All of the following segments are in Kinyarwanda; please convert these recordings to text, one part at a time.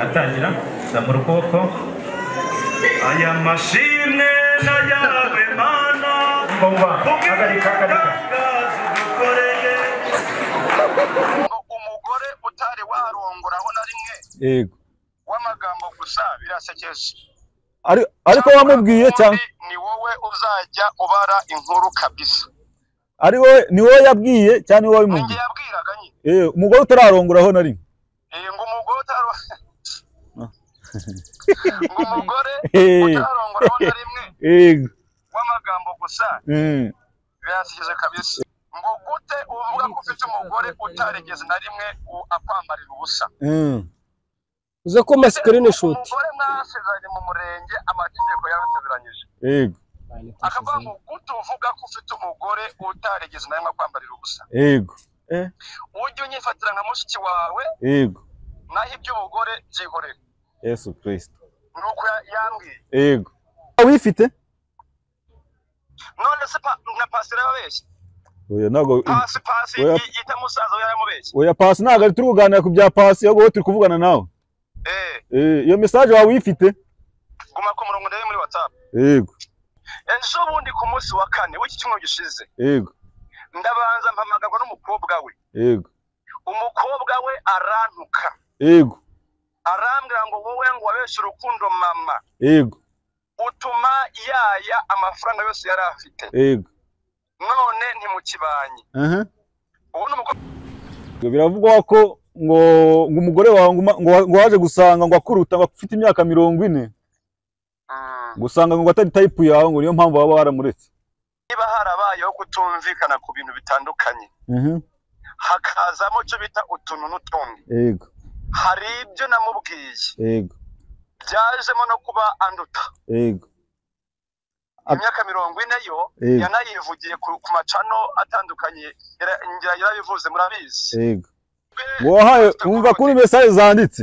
atangira zamura ukuboko aya mashimwe n'ayabwe mana ngomba hagarika hagarika ubwitangaza udukoreye umugore utari warongoraho na rimwe yego w'amagambo gusa birasekeje Ari- ariko wamubwiye cyangwa Ubundi ni wowe uzajya ubara inkuru kabisa ari wowe ni wowe yabwiye cyangwa ni wowe ninjye wabimubwiye yabwiraga nyine Eh, umugore utararongora aho na rimwe Eh, ngo umugore utaro ngo umugore Eh. utarongoraho na rimwe yego w'amagambo gusa Mm. birasekeje kabisa ngo gute uvuga ko ufite umugore utarigeze na rimwe u- akwambarira ubusa Mm. uze ko screenshot umugore mwasezeranye mu murenge amategeko yarateguranyije yego akavuga ngo gute uvuga ko ufite umugore utarigeze na rimwe akwambarira ubusa yego Eh, ujye unyifatira nka mushiki wawe yego naho iby'ubugore byihorere yesu kirisito ni uko ya- yambwiye yego wifite none se pa- na pasiteri ababeshya oya ntabwo pasi pasi Oya. yi- yita musaza we yaramubeshya oya pasi ntabwo ari turi kuganira ku bya pasi ahubwo wowe turi kuvugana nawe eh Eh, iyo mesaje waba uyifite guma ku murongo ndebe muri whatsapp yego ejo bundi ku munsi wa kane w'iki cyumweru gishize yego ndabanza mpamagarwa n'umukobwa we yego umukobwa we arantuka yego arambwira ngo wowe ngo wabeshye urukundo mama yego utuma yaya amafaranga yose yari afite yego none ntimukibanye aha ubu ni umukobwa Ngo biravugwa ko ngo ngo umugore wawe ngo uma- ngo wa- ngo waje gusanga ngo akuruta ngo afite imyaka mirongo ine Mm. ngo usanga ngo atari tayipu yawe ngo niyo mpamvu waba waramuretse niba harabayeho kutumvikana ku bintu bitandukanye hakazamo icyo bita utuntu n'utundi yego hari ibyo namubwiye yego byajemo no kuba anduta yego Ab- imyaka mirongo ine yo Yego. yanayivugiye ku ku macano atandukanye yara- ngira yarabivuze murabizi yego ngo wahawe wumva kuri mesaje zanditse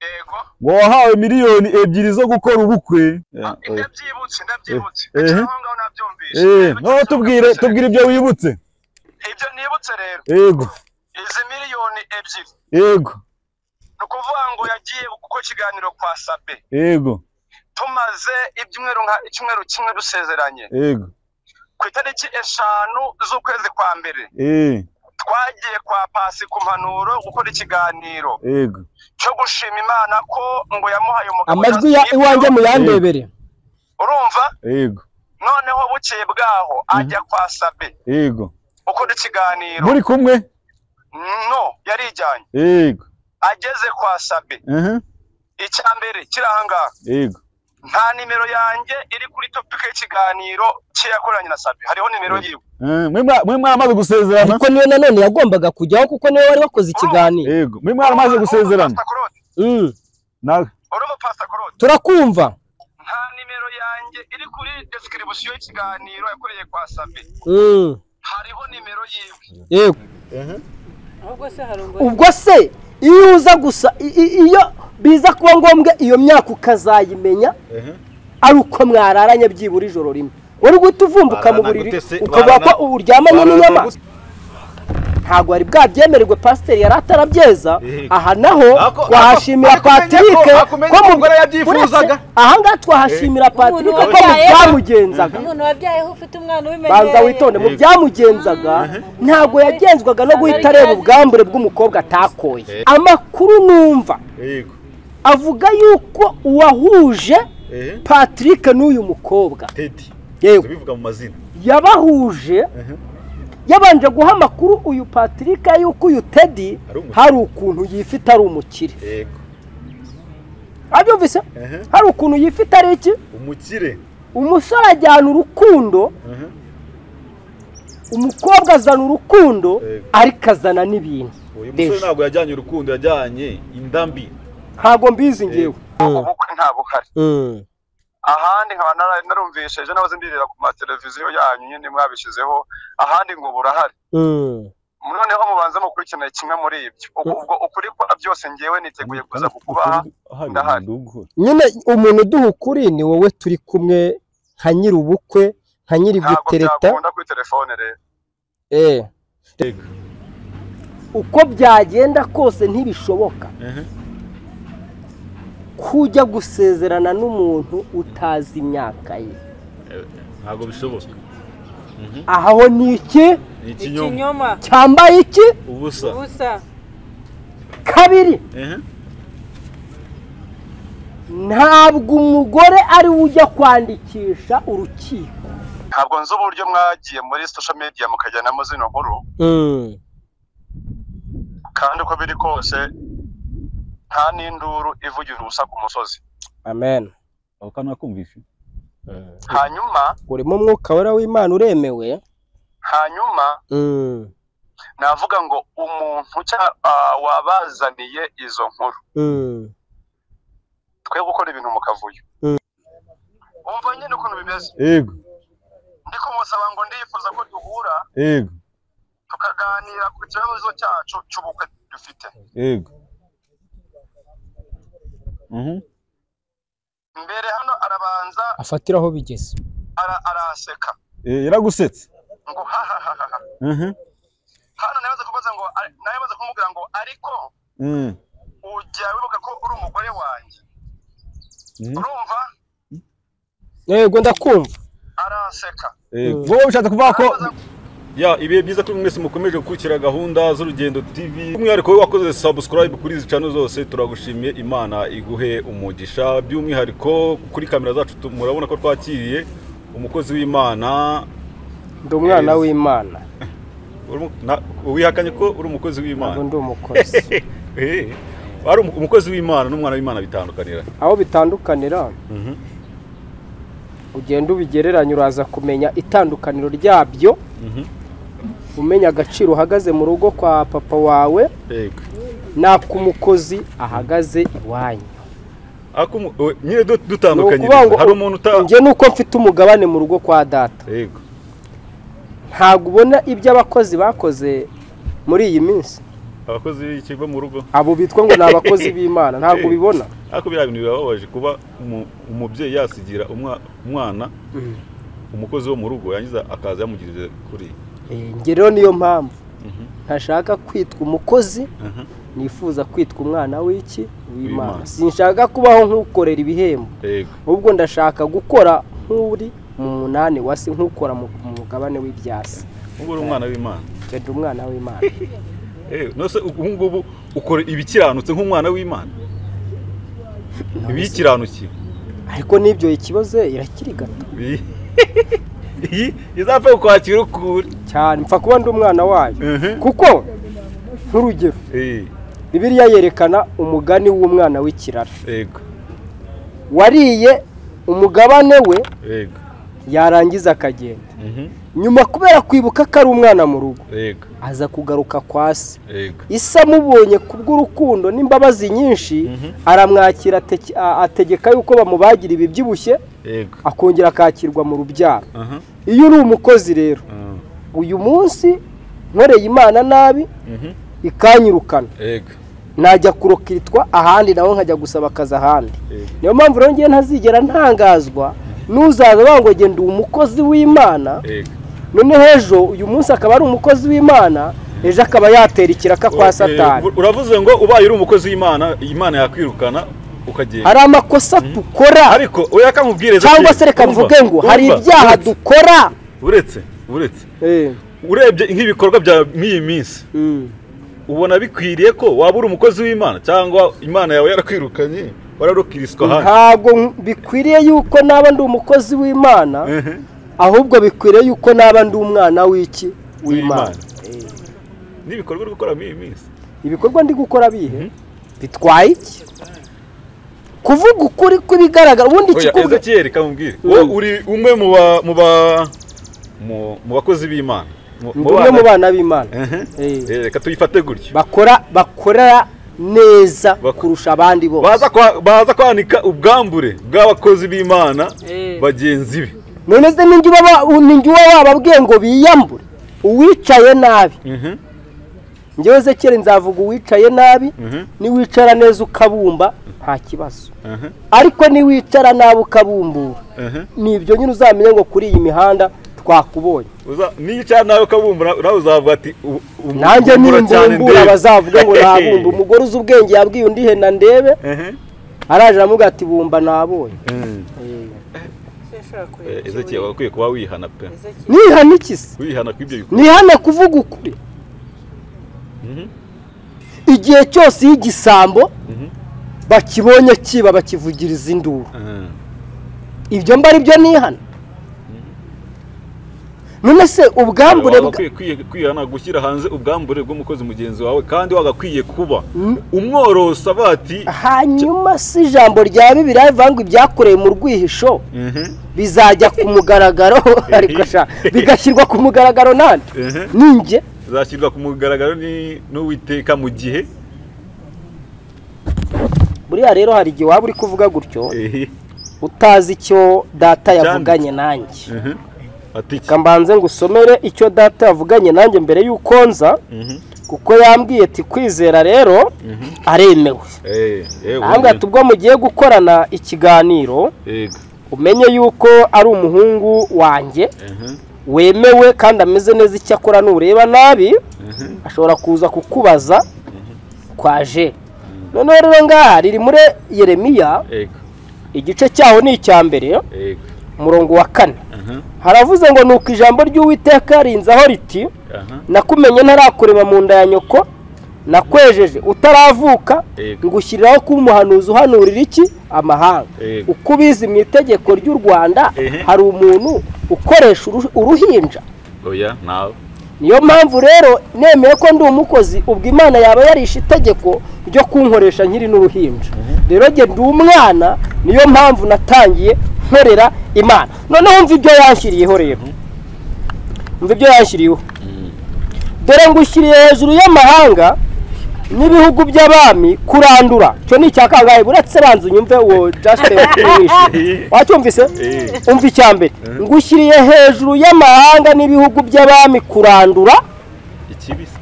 yego ngo wahawe miliyoni ebyiri zo gukora ubukwe Ah, ndabyibutse ndabyibutse Eh, eh. Ndetse aho ngaho nabyumvise eh Ndabyibutse, noneho tubwire nabyumvise. tubwire ibyo wibutse ibyo nibutse rero yego izi miliyoni ebyiri yego ni ukuvuga ngo yagiye kuko ikiganiro kwa sabe yego tumaze ibyumweru nka icyumweru kimwe dusezeranye yego ku itariki eshanu z'ukwezi kwa mbere eh twagiye kwa pasi ku mpanuro gukora ikiganiro yego cyo gushima imana ko ngo yamuhaye umugabo amajwi ya udasiba. iwanjye muyandebere urumva yego noneho bukeye bwaho ajya kwa sabe yego ukora ikiganiro muri kumwe no yarijyanye yego ageze kwa sabe aha icya mbere kiri ahangaha yego nta nimero yanjye iri kuri topika y'ikiganiro cye yakoranye na sabe hariho nimero yiwe Eh, mwe mwa- mwe mwaramaze gusezerana ariko niwe nanone yagombaga kujyaho kuko niwe wari wakoze ikiganiro yego mwe mwaramaze gusezerana Pastor Claude, Mm. nawe urumva Pastor Claude? turakumva nta nimero yanjye iri kuri description y'ikiganiro yakoreye kwa sabe Mm. hariho nimero yiwe yego ubwo se iyo uza gusa i- i- iyo biza kuba ngombwa iyo myaka ukazayimenya ari uko mwararanye byibura ijoro rimwe uri guhita uvumbuka mu buriri ukavuga ko uburyamanye n'inyamaswa ntabwo wari bwabyemererwe pasiteri yari atarabyeza aha naho Ako- twahashimira ako- ako- patrick ako- ako- ko mu- umugore yabyifuzaga. uretse ahangaha twahashimira patrick ko mu wabyayeho. byamugenzaga umuntu wabyayeho ufite umwana ubimenyereye banza witonde mu byamugenzaga ntabwo yagenzwaga no guhita areba ubwambure bw'umukobwa atakoye amakuru numva yego avuga yuko uwahuje eh patrick n'uyu mukobwa tedi yewe tubivuga mu mazina yabahuje yabanje guha amakuru uyu patrick yuko uyu teddy Ari umukire. hari ukuntu yifite ari umukire yego abyumvise Aha. hari ukuntu yifite ari iki umukire umusore ajyana urukundo aha umukobwa azana urukundo Yego. ariko azana n'ibintu uyu Deje. musore ntabwo yajyanye urukundo yajyanye indambi ntabwo mbizi ngewe ubukwe ntabuhari ahandi nkaba nara- narumvise ejo nahoze mbirira ku mateleviziyo yanyu nyine mwabishyizeho ahandi ngo burahari noneho mubanza mukurikirana kimwe muri ibyo Ubwo- ubwo ukuri kwa byose ngewe niteguye kuza kukubaha ndahari. nyine umuntu uduha ukuri ni wowe turi kumwe nka nyiri ubukwe nka nyiri ntabwo gutereta byakunda kuri telefone rero eh uko byagenda kose ntibishoboka kujya gusezerana n'umuntu utazi imyaka ye ntabwo bishoboka aha ho ni iki ni ikinyoma ikinyoma cyambaye iki ubusa ubusa kabiri ehe ntabwo umugore ari we ujya kwandikisha urukiko ntabwo nzi uburyo mwagiye muri social media mukajyanamo zino nkuru kandi uko biri kose nta n'induru ivugira ubusa ku musozi amen aho kantu nakumvishe hanyuma urimo umwuka wera w'imana uremewe hanyuma navuga ngo umuntu cya- ah, wabazaniye izo nkuru twe gukora ibintu mu kavuyo Mm. umva nyine ukuntu bimeze yego ndi kumusaba ngo ndifuza ko duhura yego tukaganira ku kibazo cyacu cy'ubukwe dufite yego Mhm. mbere hano arabanza afatira aho bigeze ara, araseka Eh, yaragusetse ngo hahahaha Mhm. hano nawe aza kubaza ngo ari- nawe aza kumubwira ngo ariko Mm. ujya wibuka ko uri umugore wanjye Mhm. urumva yego ndakumva araseka Yego. wowe bishatse kuvuga ko ya ibihe byiza kuri mwese mukomeje gukurikira gahunda z'urugendo tv umwihariko we wakoze subscribe kuri izi cano zose turagushimiye imana iguhe umugisha by'umwihariko kuri kamera zacu tu- murabona ko twakiriye umukozi w'imana ndi umwana w'imana Uri mu- na- wihakanye ko uri umukozi ntabwo w'imana ndi umukozi Eh, ari umu- umukozi w'imana n'umwana w'imana bitandukanira aho bitandukanira Mhm. ugenda ubigereranya uraza kumenya itandukaniro ryabyo Mhm. umenya agaciro uhagaze mu rugo kwa papa wawe yego n'ak'umukozi ahagaze iwanyu Ako mu- we- nyine du- ni dutandukanye ukuvuga ngo hari umuntu uta njye ni uko mfite umugabane mu rugo kwa data yego ntabwo ubona ibyo abakozi bakoze muri iyi minsi abakozi b'ikigo mu rugo abo bitwa ngo ni abakozi b'imana ntabwo ubibona ariko biriya bintu birababaje kuba umu- umubyeyi yasigira umwa- umwana umukozi wo mu rugo yangiza akaza yamugiriza kuri Eh, njye rero niyo mpamvu Mhm. ntashaka kwitwa umukozi Aha. nifuza kwitwa umwana w'iki w'imana W'Imana. sinshaka kubaho nk'ukorera ibihembo yego ahubwo ndashaka gukora nk'uri mu munani wa se nk'ukora mu mu mugabane w'ibyasi ubu uri umwana w'imana njye ndi umwana w'imana Eh, nose ubu ngubu ukora ibikiranutse nk'umwana w'imana ibiyikiranukiye ariko n'ibyo ikibazo irakiri gato Iyi- iyi izapfa kukwakira ukuri cyane mpfa kuba ndi umwana wayo Mhm. kuko nk'urugero Eh, bibiliya yerekana umugani w'umwana w'ikirara yego wariye umugabane we yego yarangiza akagenda Mhm. nyuma kubera kwibuka ko ari umwana mu rugo yego aza kugaruka kwa se yego isi amubonye kubw'urukundo n'imbabazi nyinshi aramwakira ateke- a- ategeka yuko bamubagira ibibyibushye yego akongera akakirwa mu rubyaro aha iyo uri umukozi rero Ah, uyu munsi nkoreye imana nabi mhm. ikanyirukana yego najya kurokitwa ahandi nawe nkajya gusaba akazi ahandi yego niyo mpamvu rero ngiye ntazigera ntangazwa n'uzaza bangwa ndi umukozi w'imana yego noneho ejo uyu munsi akaba ari umukozi w'imana ejo akaba yatera ikiraka kwa satani Eh, Uravuze ngo ubaye uri umukozi w'Imana, Imana yakwirukana ukagenda. hari amakosa dukora Ariko oya kankubwire cyangwa se reka mvuge ngo hari ibyaha dukora uretse uretse Eh, urebye nk'ibikorwa bya nk'iyi minsi mm. ubona bikwiriye ko waba uri umukozi w'Imana cyangwa Imana yawe yarakwirukanye wararukiriswa hano. ntabwo nk- bikwiriye yuko naba ndi umukozi w'imana Ehe, ahubwo bikwiriye yuko naba ndi umwana w'iki w'imana w'Imana. N'ibikorwa uri gukora muri iyi minsi. ibikorwa ndi gukora bihe Mhm. bitwaye iki kuvuga ukuri kw'ibigaragara ubundi Oya ikikuvuga Ezekiel kamubwire. Wowe uri umwe mu ba mu ba mu- mu bakozi b'Imana. Mu- ndi umwe mu bana- bana b'imana Ehe. Eh. Eh, Reka tuyifate gutyo. bakora bakorera neza Bak- kurusha abandi bose baza kwa- baza kwanika ubwambure bw'abakozi b'imana Eh. bagenzi be none se ninjye ubaba- ninjye uba wababwiye ngo biyambure uwicaye nabi Mhm, njyewe zekere nzavuga uwicaye nabi mhm, niwicara neza ukabumba nta kibazo mhm, ariko niwicara nabi ukabumbura mhm. ni ibyo nyine uzamenya ngo kuri iyi mihanda twakubonye nicya nawe ukabumbura nawe uzavuga ati nanjye nimbumbura bazavuga ngo nabumba umugore uzi ubwenge yabwiye undi he na ndebe araje aramubwira ati bumba nabonye ezekeye wakwiye kuba wihana pe nihana iki se wihana ku ibyo bikorwa nihana kuvuga ukuri igihe cyose iyo igisambo bakibonye kiba bakivugiriza induru Mhm. ibyo mba ari byo nihana none se ubwambure bwa Wagakwiye kwi- kwihana gushyira hanze ubwambure bw'umukozi mugenzi wawe kandi wagakwiye kuba umworosa bati hanyuma si ijambo rya bibiliya rivuga ngo ibyakorewe mu rwihisho bizajya ku mugaragaro ariko sha bigashyirwa ku mugaragaro nande Mhm. ninjye zashyirwa ku mugaragaro ni- n'uwiteka mu gihe buriya rero hari igihe waba uri kuvuga gutyo ehe utazi icyo data yavuganye nanjye ati iki reka mbanze ngo usomere icyo data yavuganye nanjye mbere y'uko nza Mhm. kuko yambwiye ati kwizera rero aremewe Eh, eh, ahambwa ati ubwo mugiye gukorana ikiganiro Yego. umenye yuko ari umuhungu wanjye Mhm. wemewe kandi ameze neza icyo akora nureba nabi ashobora kuza kukubaza kwaje noneho rero ngaha riri muri yeremiya Yego. igice cyaho ni icya mbere Yego. umurongo wa kane Aha. haravuze ngo nuko ijambo ry'uwiteka rinzaho riti Aha. nakumenye ntarakureba mu nda ya nyoko nakwejeje utaravuka Yego. ngushyiriraho kuba umuhanuzi uhanurira iki amahanga Yego. uko ubizi mu itegeko ry'u rwanda Ehe. hari umuntu ukoresha uruh- uruhinja oya nawe niyo mpamvu rero nemeye ko ndi umukozi ubwo imana yaba yarishe itegeko ryo kunkoresha nkiri n'uruhinja rero njye ndi umwana niyo mpamvu natangiye nkorera imana noneho mva ibyo yanshyiriyeho rero mva ibyo yanshyiriyeho dore ngushyiriye hejuru y'amahanga n'ibihugu by'abami kurandura icyo ni icya kangahe uretse banza unyumve uwo jasite wamwishe wacyumvise Eh. umva icya mbere ngushyiriye hejuru y'amahanga n'ibihugu by'abami kurandura ikibisi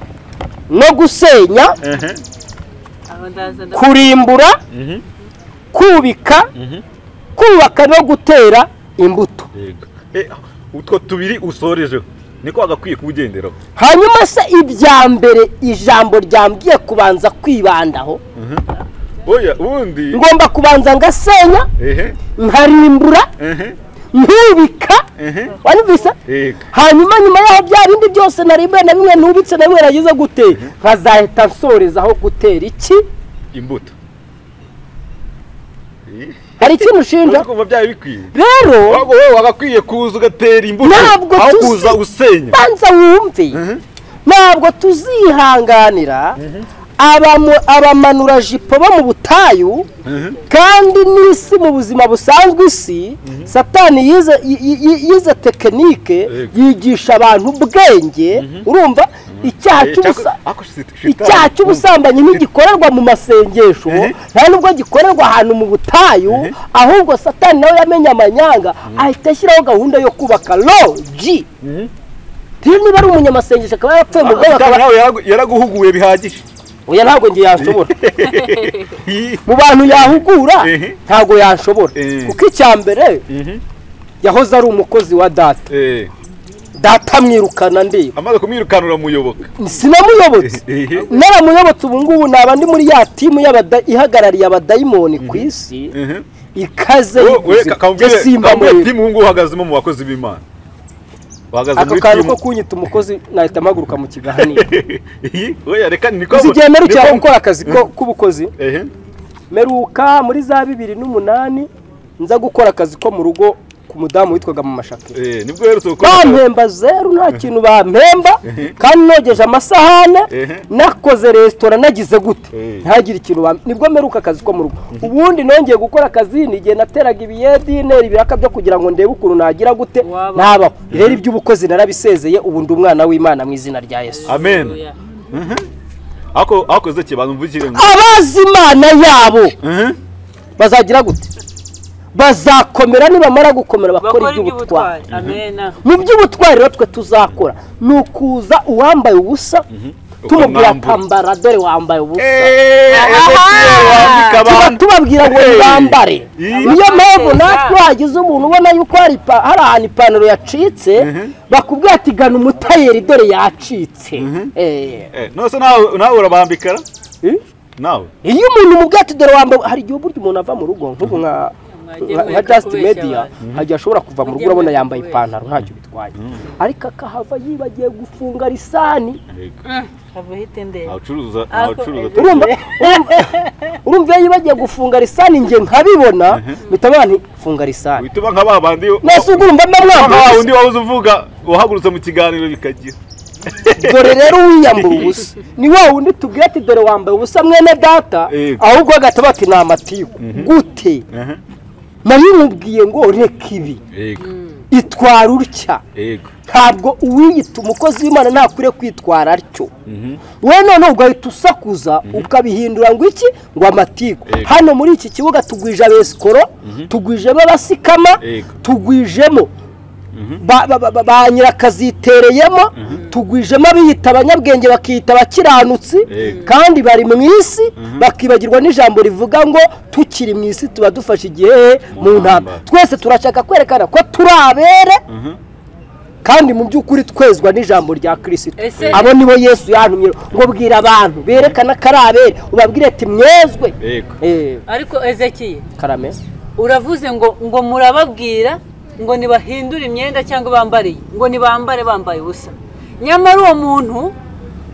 no gusenya ehe kurimbura Mhm. kubika kubaka no gutera imbuto Yego. Eh, utwo tubiri usorejeho niko wagakwiye kuwugenderaho hanyuma se ibya mbere ijambo ryambwiye kubanza kwibandaho oya ubundi ngomba kubanza ngasenya ehe nkarimbura ehe nkubika ehe wabibise yego hanyuma nyuma yaho bya bindi byose narimbuye na bimwe ntubitse na bimwe nagize gute nkazahita nsorezaho gutera iki imbuto Eh, hari ikintu ushinja uzi kumva byari bikwiye rero Ahubwo wowe wagakwiye kuza ugatera imbuto Ntabwo aho tuzi- kuza usenya banza wumve ntabwo tuzihanganira abamu- abamanurajipo bo mu butayu kandi n'isi mu buzima busanzwe isi satani yize yi- yi- yi- yize tekinike Yego. yigisha abantu ubwenge urumva icyaha Eh, cy'ubusa cyako- ako shit- shitani. icyaha cy'ubusambanyi ntigikorerwa mu masengesho nta nubwo gikorerwa ahantu mu butayu ahubwo satani nawe yamenye amanyanga ahita ashyiraho gahunda yo kubaka loji rero niba ari umunyamasengesho akaba yarapfuye mu bwabo Akaba akaba nawe yaragu- yaraguhuguye bihagije oya ntabwo njye yanshobora Hi. mu bantu yahugura Ehe. ntabwo yanshobora Ehe. kuko icya mbere yahoze ari umukozi wa data Eh, data amwirukana ndeba amaze kumwirukana uramuyoboka sinamuyobotse Ehe. naramuyobotse ubu ngubu naba ndi muri ya timu y'abada- ihagarariye abadayimoni ku isi Ehe. ikaze Wowe- wowe y'ubuzima. ka- kamubwire Jye simba kamubwire muri timu ubu ngubu uhagazemo mu bakozi b'imana uhagaze aka muri kantu timu ko kunyita umukozi nahita mpaguruka mu kiganiro Hi. oya reka ni ko uzi igihe merukira niko- gukora akazi ko- k'ubukozi ehe meruka muri za bibiri n'umunani nza gukora akazi ko mu rugo ku mudamu witwaga mu mashakiro Eh, nibwo uherutse gukora bampemba zeru nta kintu bampemba kandi nogeje amasahane Ehe. nakoze resitora nagize gute Eh. ntagire ikintu bampe nibwo mperuka akazi ko mu rugo ubundi nongeye gukora akazi ni igihe nateraga ibiyedineri ibiraka byo kugira ngo ndebe ukuntu nagira gute Waba. nabaho rero iby'ubukozi narabisezeye ubu ndi umwana w'imana mu izina rya yesu amen ako akoze ki bantu mvugire ngo abazi imana yabo Mhm. bazagira gute bazakomera nibamara gukomera bakora bakora iby'ubutwari iby'ubutwari amena mu by'ubutwari rero twe tuzakora ni ukuza uwambaye ubusa tumubwira akambara dore wambaye ubusa tuba tubabwira ngo ntibambare niyo mpamvu natwe wagize umuntu ubona yuko hari ipa- hari ahantu ipantaro yacitse bakubwira ati gana umutayeri dore yacitse Eh. nose nawe nawe urabambikara Eh? nawe iyo umuntu umubwira ati dore wambaye hari igihe burya umuntu ava mu rugo nk'ubu nka Mwagemuye nka just kukubeshya media abantu. ntagihe ashobora kuva mu rugo Mwagemuye urabona yambaye kukubeshya. ipantaro ntacyo bitwaye ariko akahava yibagiye gufunga risani havuye itendera ntacuruza Ako- ntacuruza urumva urumva- urumva iyo yibagiye gufunga risani njye nkabibona mpita mbona nti funga risani wituma nka ba bandi mwese ubwo urumva mba mwambaye wa ubusa. undi wabuze uvuga wahagurutse mu kiganiro bikagira dore rero uwiyambura ubusa ni wa wundi tubwira ati dore wambaye ubusa mwene data Yego. ahubwo agataba ati ni amatiku gute Mhm. nabimubwiye ngo reka ibi yego itwara utya yego ntabwo uwiyita umukozi w'imana ntakwiriye kwitwara atyo wowe noneho ugahita usakuza ukabihindura ngo iki ngo amatiku Yego. hano muri iki kibuga tugwije abesikoro tugwijemo abasikama Yego. tugwijemo ba- ba- ba- ba nyirakazitereyemo tugwijemo abiyita abanyabwenge bakiyita abakiranutsi Yego. kandi bari mu isi bakibagirwa n'ijambo rivuga ngo tukiri mu isi tuba dufashe igihe mu ntambara ntambara. twese turashaka kwerekana ko turi abere kandi mu by'ukuri twezwa n'ijambo rya kirisito Ese- abo nibo yesu yantumye ngo bwira abantu berekana ko ari abere ubabwire ati mwezwe yego Eh, ariko ezekiye karame uravuze ngo ngo murababwira ngo ntibahindure imyenda cyangwa bambariye ngo nibambare bambaye ubusa nyamara uwo muntu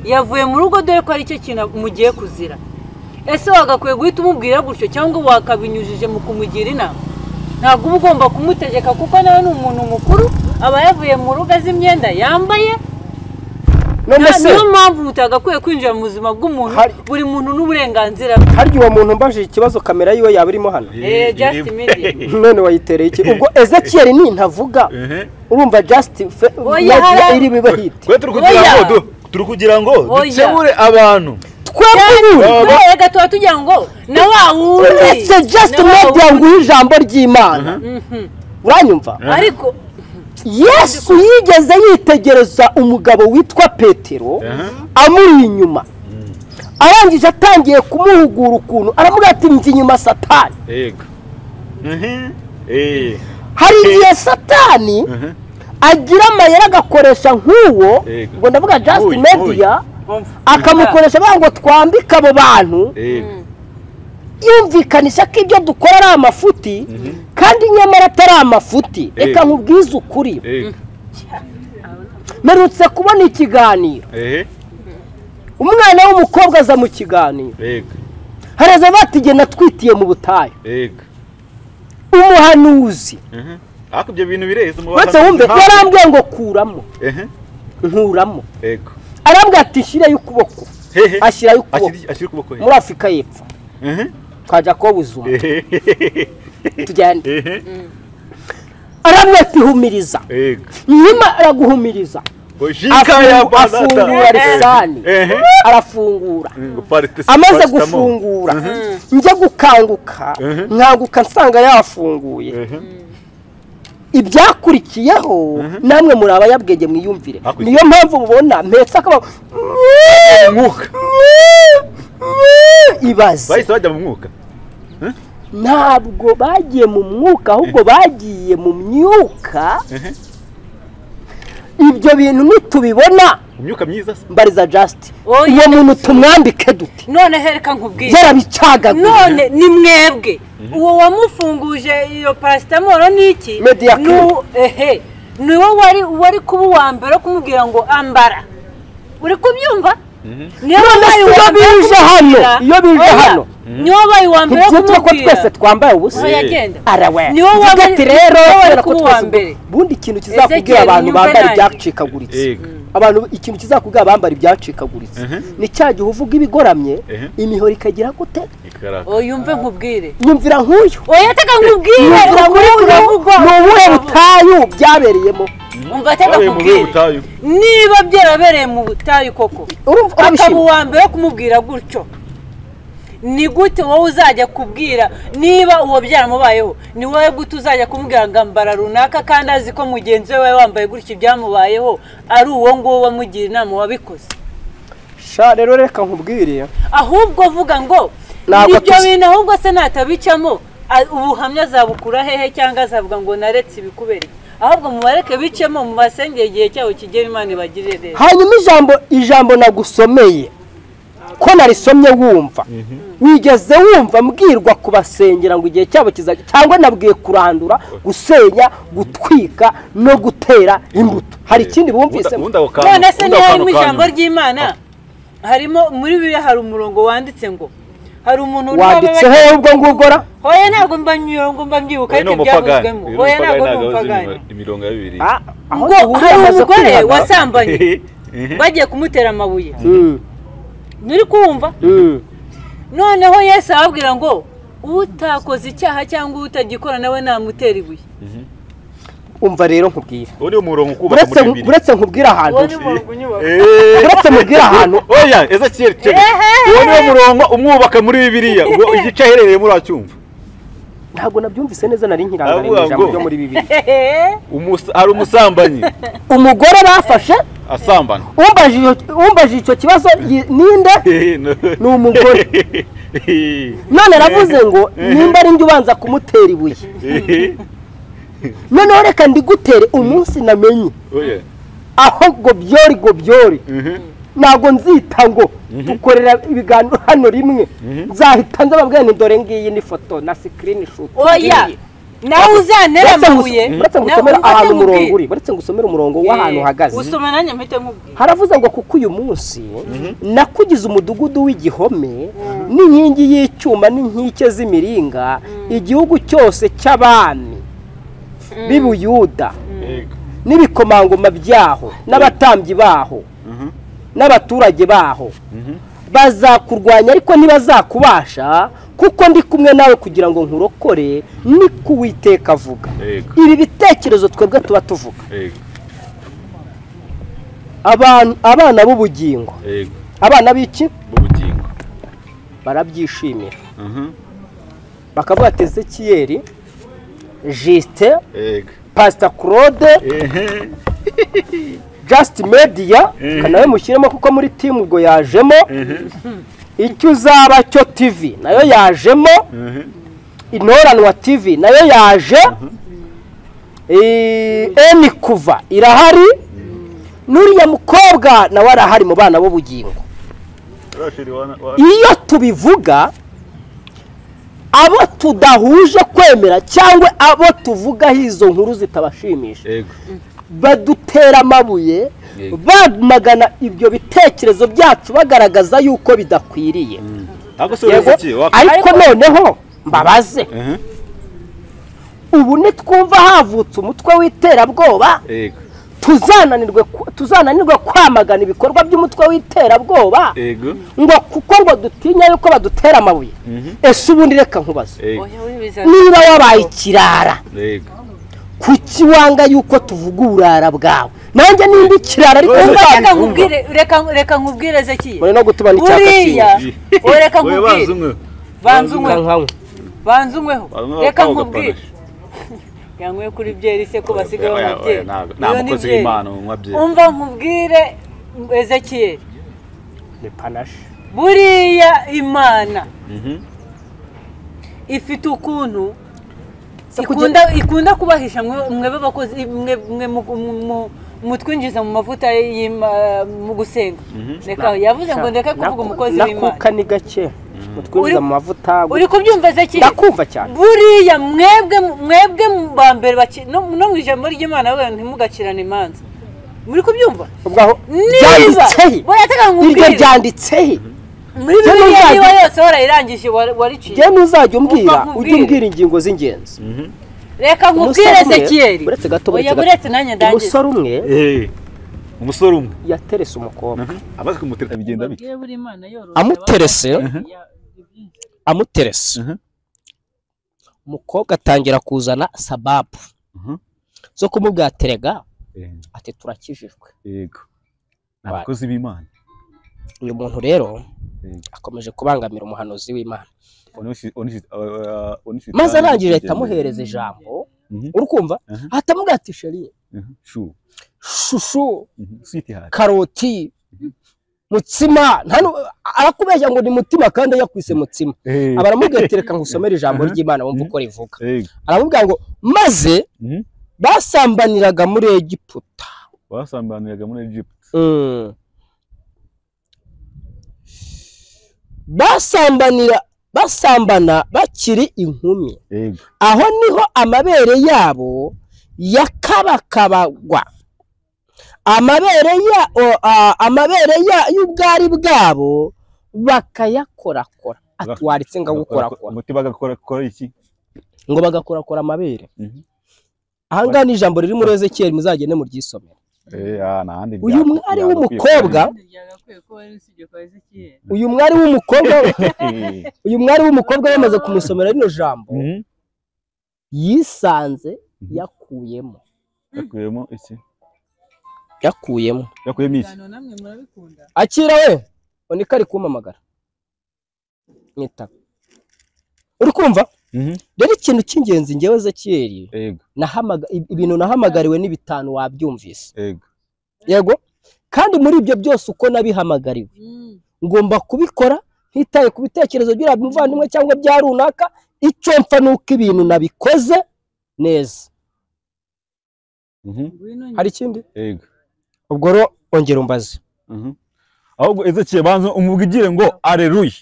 yavuye mu rugo dore ko ari cyo kintu mugiye kuzira ese wagakwiye guhita umubwira gutyo cyangwa wakabinyujije mu kumugira inama ntabwo uba ugomba kumutegeka kuko nawe ni umuntu mukuru aba yavuye mu rugo azi imyenda yambaye none Nta- se niyo mpamvu mutagakwiye kwinjira mu buzima bw'umuntu Hari- buri muntu n'uburenganzira bwe harya uwo muntu mbajije ikibazo kamera yiwe yaba irimo hano Eh, just immediate. none wayitereye iki ubwo ezekiyeli ni ntavuga urumva justin fe- Oya, yagiye hara- iri biba hiti twe turi kugira ngo du- turi kugira ngo Oya. dukemure abantu twebwe Turere gatoya tugira ngo na wa wundi uretse justin na wa media wundi. nguhe ijambo ry'imana uranyumva ariko yesu yigeze yitegereza umugabo witwa petero amuri inyuma arangije atangiye kumuhugura ukuntu aravuga ati njye inyuma satani yego Mhm. Eh, hari igihe satani agira amayeri agakoresha nk'uwo Yego. ngo ndavuga just Nk'uyu, media akamukoresha avuga ngo twambike abo bantu yego yumvikanisha ko ibyo dukora ari amafuti kandi nyamara atari amafuti reka Yego. nkubwize ukuri yego mperutse kubona ikiganiro ehe umwana w'umukobwa aza mu kiganiro yego haraza batige natwitiye mu butayu yego umuhanuzi Mhm. ariko ibyo bintu bireze mu uretse wumve yarambwiye ngo kuramo ehe nkuramo yego arambwira ati shirayo ukuboko hehe ashyirayo ukuboko ashyira ukuboko he muri afurika y'epfo Mhm. twajya kubabuza umuntu Ehe. tugende ehe arambwira ati humiriza yego nyuma araguhumiriza Oshika ya Afungu- bazata. afungura risani Ehe. arafungura Ngo parite- amaze paristamo. gufungura njya gukanguka nkanguka nsanga yafunguye Ehe. ibyakurikiyeho namwe muri abayabwenge mwiyumvire Hakurikira. niyo mpamvu mubona mpetse akaba Umwuka. ibaze bahise bajya mu mwuka ntabwo bagiye mu mwuka ahubwo bagiye mu myuka ibyo bintu nitubibona mu myuka myiza se mbariza just Oya, uwo muntu tumwambike dute none reka nkubwire yarabicagaguye none ni mwebwe uwo wamufunguje iyo parasitamoro ni iki Media Ni uwo- ehe ni wo wari wari kuba uwa mbere wo kumubwira ngo ambara uri kubyumva niyo None wabaye se iyo uwa mbere wo bije hano, kumubwira- iyo bije Oya, hano. niyo wabaye uwa mbere wo ntibyitwa ko kumubwira twese twambaye ubusa Oya, genda. arawe Ni wowe Vuga wari- ati rero ni wowe wari kubera ko kuba twese uwa mbere. ubundi ikintu Ezekiel, kizakubwira abantu nyumve bambara nanjye. ibyacikaguritse Yego. abantu ikintu kizakubwira bambara ibyacikaguritse ni cya gihe uvuga ibigoramye Ehe. imihoro ikagira gute ikaraka oya yumve nkubwire nyumvira nk'uyu oya teka nkubwire nyumvira ukuri nk'uyu kuravugwa ni ubuhe butayu byabereyemo umva teka Bavuye mu buhe nkubwire butayu niba byarabereye mu butayu koko urumva akaba wabishima uwa mbere wo kumubwira gutyo ni gute wowe uzajya kubwira niba uwo byaramubayeho ni wowe gute uzajya kumubwira ngo ambara runaka kandi azi ko mugenzi we wari wambaye gutyo ibyamubayeho ari uwo nguwo wamugira inama wabikoze sha rero reka nkubwire ahubwo vuga ngo Ntabwo ibyo tuzi- bintu ahubwo se natabicamo a- ubuhamya azabukura hehe cyangwa azavuga ngo naretse ibikubera iki? ahubwo mubareke bicemo mu basengere igihe cyabo kigera imana ibagirire neza hanyuma ijambo ijambo nagusomeye ko narisomye wumva wigeze wumva mbwirwa kubasengera ngo igihe cyabo kizajya cyangwa nabwiye kurandura gusenya gutwika no gutera imbuto hari ikindi bumvisemo ubundi ako kantu none se ubundi niba ako kantu mu ka ijambo nyuma. ry'imana harimo muri bibiliya hari umurongo wanditse ngo hari umuntu urimo wanditse ababa- hehe ubwo ngubwo ra hoya ntabwo mba mirongo mba mbyibuka Uyu ni ariko umupagani ibyavuzwemo uyu ni hoya ntabwo ni umupagani ntabwo azi umupagani imiro- imirongo ya bibiri Ah, aho ngo duhurira hari amaze umugore kwihana. wasambanye bagiye kumutera amabuye Mm, nturi kumva mm. noneho yesu arababwira ngo utakoze icyaha cyangwa utagikora nawe namutera ibuye umva rero nkubwira uwo ni umurongo ukubaka uretse muri bibiri uretse nkubwira ahantu uwo ni umurongo unyubaka Eh. uretse mubwira ahantu oya ezekiyeli cyo uwo niwo murongo umwubaka muri bibiliya ngo igice aherereyemo uracyumva ntabwo nabyumvise neza nari nkirangariye mu Aravuga ijambo ngo- ryo muri bibiri Hehe. Umusa- hari umusambanyi umugore bafashe asambana umbajije umbajije icyo kibazo yi- ninde ni umugore none aravuze ngo nimba ari njye ubanza kumutera ibuye noneho reka ndigutere umunsi namenye oya aho gobyori gobyori ntabwo nzita ngo dukorera ibiganiro hano rimwe nzahita nzababwira nti dore ngiyi ni foto na sikirini shuti oya nawe uzantera amabuye uretse ngusomera ahantu umurongo uri uretse ngusomera umurongo w'ahantu uhagaze usoma nanjye mpite nkubwira haravuze ngo kuko uyu munsi nakugize umudugudu w'igihome n'inkingi y'icyuma n'inkike z'imiringa igihugu cyose cy'abami b'ibuyuda n'ibikomangoma byaho n'abatambyi baho n'abaturage baho bazakurwanya ariko ntibazakubasha kuko ndi kumwe nawe kugira ngo nkurokore ni ko uwiteka avuga Yego. ibi bitekerezo twebwe tuba tuvuga Yego, Aban- abana b'ubugingo yego, abana b'iki b'ubugingo barabyishimira Mhm, bakavuga ati ezekiyeri jisite yego. pasita claude Ehe, jasiti mediya nawe mushyiremo kuko muri timu ubwo yajemo icyo uzaba cyo tivi nayo yajemo intoranwa tivi nayo yaje Eh, eni kuva irahari n'uriya mukobwa nawe arahari mu bana b'ubugingo Rashid wana- wa- iyo tubivuga abo tudahuje kwemera cyangwa abo tuvugaho izo nkuru zitabashimisha Yego, badutera amabuye Yego. bamagana ibyo bitekerezo byacu bagaragaza yuko bidakwiriye Ariko se Yego, uretse iki? Waka- ariko noneho mbabaze Mhm, ubu nitwumva havutse umutwe w'iterabwoba yego, tuzananirwe ku- tuzananirwe kwamagana ibikorwa by'umutwe w'iterabwoba yego, ngo kuko ngo dutinya yuko badutera amabuye ese ubundi reka nkubaze yego, oya wibiza niba wabaye ikirara yego. kuki wanga yuko tuvuga uburara bwawe nanjye nimba ikirara ariko Wese nzanga- reka wumva. nkubwire reka reka nkubwire zekiye muri no gutuma n'icyaka uriya oya reka Oya, bazi nkubwire umwe. banza unyweho banza unyweho Bazi umwe reka bakaba nkubwire bagapanisha. yanyweye kuri byeri se ko basigaye Oya, oya, banywa byeri ntabwo- nta Iyo ni mukozi byeri. w'Imana unywa byeri. umva nkubwire ezekiyeli ni panashi buriya imana Mhm. ifite ukuntu Se ikunda ikunda kubahisha mwe- mwebe bakozi mwe mwe mu- mu- mu- mutwinjiza mu mavuta y'ima- mu gusenga reka yavuze ngo ndeke kuvuga umukozi w'imana nakuka ni gake mutwinjiza Uri- mu mavuta uri kubyumva ezekiyeli ndakumva cyane buriya mwebwe mwebwe mu ba mbere baci- no no mu ijambo ry'imana bavuga ngo ntimugacirane imanza muri kubyumva ubwo aho niba byanditse he oya reka iryo nkubwire ryanditse he muri Jya bibiliya nuzajya- niba yose warayirangije wa- wariciye njye nuzajya umbwira Umva nkubwire. ujye umbwira ingingo z'ingenzi reka nkubwire Umusore umwe- ezekiyeri uretse gato oya buretse gato. buretse nanjye ndangiza umusore umwe Ehe, umusore umwe yaterese umukobwa amaze kumutera bigenda bike amuterese amuterese Mhm. umukobwa atangira kuzana sababu Mhm. zo kumubwira terega Ehe, ati turakijijwe yego ni abakozi b'imana uyu muntu rero Mhm. akomeje kubangamira umuhanuzi w'imana Onisi- onisi- uh, onisi- maze arangije ahita Onisi- amuhereza ijambo Mhm. uri kumva Mhm. ahita amubwira ati sheri Mhm, sure. shushu Mhm, sweetheart. karoti mutsima nta nu- arakubeshya ngo ni mutima kandi yakwise mutsima Eh. abaramubwira ati reka ngusomere ijambo ry'imana wumve uko rivuga Eh, aramubwira ngo maze mhm. basambaniraga muri egiputa basambaniraga muri Egypt Mm. basambanira basambana bakiri inkumi yego aho niho amabere yabo yakabakabagwa amabere ya o- a- amabere ya y'ubwari bwabo bakayakorakora atwaritse ngagukorakora umuti bagakora kora iki ngo bagakorakora amabere Mhm. aha ngaha ni ijambo riri muri ezekiyeli muzagende muryisomere eh ah nahandi uyu mwari w'umukobwa uyu mwari w'umukobwa uyu mwari w'umukobwa yamaze kumusomera rino jambo yisanze yakuyemo yakuyemo iki yakuyemo yakuyemo iki akira we ubona ko ari kumpamagara mwitaba uri kumva mhm rero ikintu cy'ingenzi ngewe zekiyeri yego nahamaga- ib- ibintu nahamagariwe ni bitanu wabyumvise yego yego kandi muri ibyo byose uko nabihamagariwe ngomba kubikora ntitaye ku bitekerezo by'uriya muvandimwe cyangwa bya runaka icyo mpfa ni uko ibintu nabikoze neza mhm hari ikindi yego ubwo rero ongera umbaze mhm ahubwo Ezekiel banza umubwigire ngo aleluya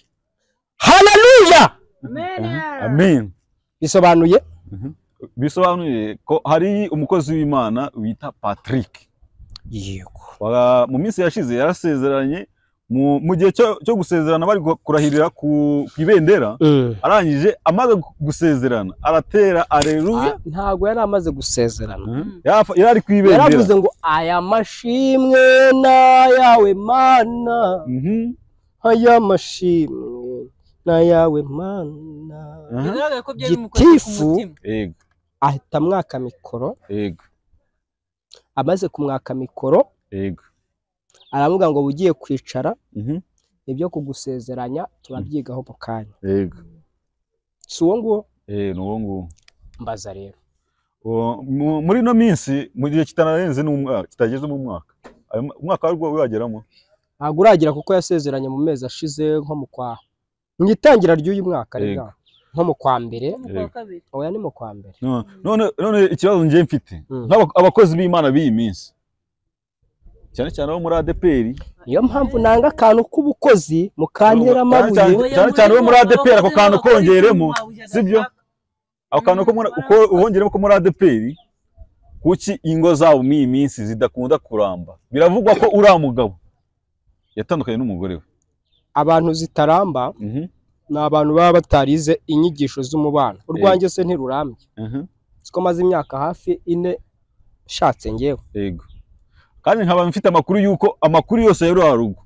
haleluya amen bisobanuye bisobanuye ko hari umukozi w'Imana wita Patrick yego Wa- mu minsi yashize yarasezeranye mu mu gihe cyo cyo gusezerana bari gu- kurahirira ku ku ibendera arangije amaze gu- gusezerana aratera aleluya Ah, ntabwo yari amaze gusezerana Yafa- yari ari ku ibendera yaravuze ngo aya mashimwe n'ayawe mana Mhm. aya mashimwe n'ayawe mana Aha. bigaragara ko byari bimukoze ku Gitifu. mutima yego ahita amwaka mikoro yego amaze kumwaka mikoro yego aravuga ngo ugiye kwicara Mhm. ibyo kugusezeranya turabyigaho mu kanya yego si uwo nguwo eh ni uwo nguwo mbaza rero Uwo- mu- muri ino minsi mu gihe kitanarenze n'umwaka kitageze mu mwaka ayo ma- umwaka wari wageramo ntabwo uragira kuko yasezeranye mu mezi ashize nko mu kwa mu itangira ry'uyu mwaka Yego. rega nko mu kwa mbere mu kwa kabiri oya ni mu kwa mbere No- none none ikibazo njye mfite Mm. nk'aba- abakozi b'Imana b'iyi minsi cyane cyane abo muri ADPR niyo mpamvu nanga akantu k'ubukozi mukantera amabuye Oya, cyane cyane abo muri muri ADPR ako abakozi kantu b'abakora kongeremo ibyuma ujya sibyo gashaka. ako kantu ko muri- uko ubongeramo ko muri ADPR kuki ingo zabo muri iyi minsi zidakunda kuramba biravugwa ko uriya mugabo yatandukanye n'umugore we abantu zitaramba Mhm, ni abantu baba batarize inyigisho z'umubano urwanjye se ntirurambye mhm, siko maze imyaka hafi ine nshatse ngewe yego kandi nkaba mfite amakuru y'uko amakuru yose ya ruriya rugo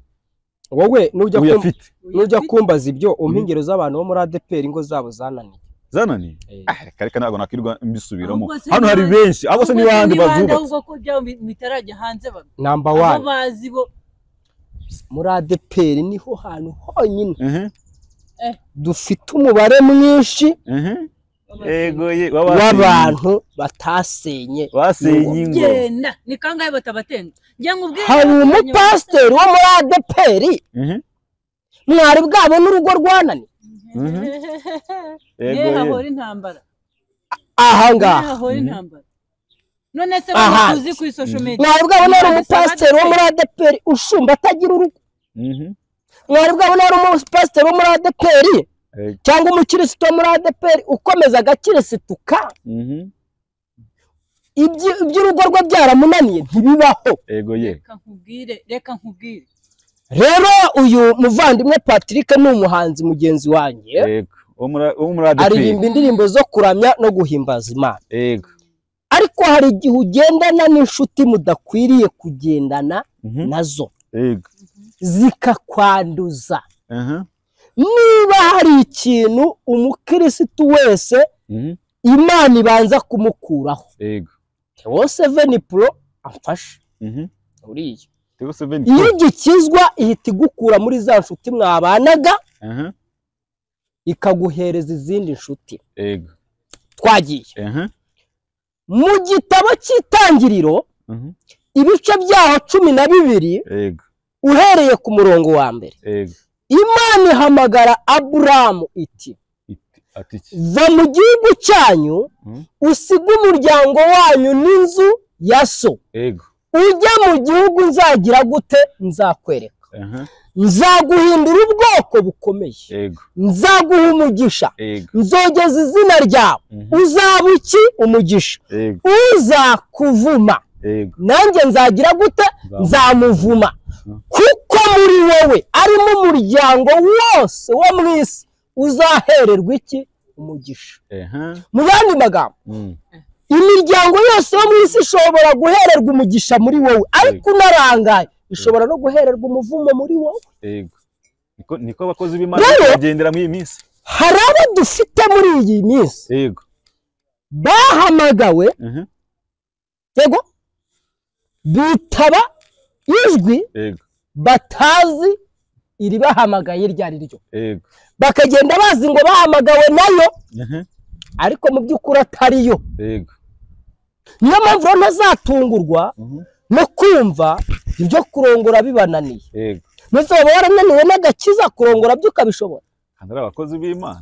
wowe nujya kumva uyafite nujya kumbaza ibyo umpingero z'abantu bo muri adeperi ingo zabo zananiye zananiye Eh, Ah, reka reka ntabwo nakwirwa mbisubiramo Ahubwo se hano hari ni benshi abo se Ubwo ni bandi ni bande bazubatse ahubwo ko byabo bi- bitarajya hanze babi namba abo wani bazi bo muri adeperi niho hantu honyine Mhm, dufite umubare mwinshi mhm. Yego ye w'abantu w'abantu batasenye basenye ingo genda ni kangahe batabatenga njya nkubwire hari umupasiteri wo muri adeperi Mhm, mwari bwabo n'urugo rwananiye mhm. Yego yewe ye hahora intambara aha yewe ngaha hahora Mhm. intambara none se Aha. waba uzi ku isosho media mwari bwabo n'ari umupasiteri wo muri adeperi ushumba atagira urugo Mhm, mwari bwabo n'ari umupasiteri wo muri adeperi Yego. cyangwa umukirisitu wo muri adeperi ukomeza agakirisituka mhm. ibyo- iby'urugo rwe byaramunaniye ntibibaho yego ye reka nkubwire reka nkubwire rero uyu muvandimwe patrick ni umuhanzi mugenzi wanjye yego uwo muri- uwo muri ADP aririmba indirimbo zo kuramya no guhimbaza imana yego ariko hari igihe ugendana n'inshuti mudakwiriye kugendana Mhm, nazo yego zikakwanduza aha niba hari ikintu umukirisitu wese mhm, imana ibanza kumukuraho yego tewo seveni puro amfashe mhm. uriya Tego seven iyo two. igikizwa ihita igukura muri za nshuti mwabanaga aha ikaguhereza izindi nshuti yego twagiye aha mu gitabo cy'itangiriro mhm, ibice byaho cumi na bibiri yego uhereye ku murongo wa mbere Ego. imana ihamagara aburamu iti Iti- Ati iki? va mu gihugu cyanyu Mm. usige umuryango wanyu n'inzu ya so Ego. ujya mu gihugu nzagira gute nzakwereka Aha. nzaguhindura ubwoko bukomeye Ego. nzaguha umugisha Ego. nzogeza izina ryawe Mhm. uzaba iki umugisha Ego. uzakuvuma Ego. nanjye nzagira gute nzamuvuma kuko muri wowe arimo umuryango wose wo mu isi uzahererwa iki umugisha Aha. mu yandi magambo Mm. imiryango yose yo mu isi ishobora guhererwa umugisha muri wowe ariko unarangaye ishobora no guhererwa umuvumo muri wowe Ego. Niko niko abakozi b'Imana Rero- bagendera muri iyi minsi. hari abo dufite muri iyi minsi Ego. bahamagawe Aha. yego bitaba ijwi Ego. batazi iribahamagaye iryo ari ryo Ego. bakagenda bazi ngo bahamagawe nayo Aha. ariko mu by'ukuri atariyo Ego. niyo mpamvu rero ntazatungurwa Mhm. no kumva ibyo kurongora bibananiye Ego. ntuzaba warananiwe n'agakiza kurongora byo ukabishobora Kandi ari abakozi b'Imana.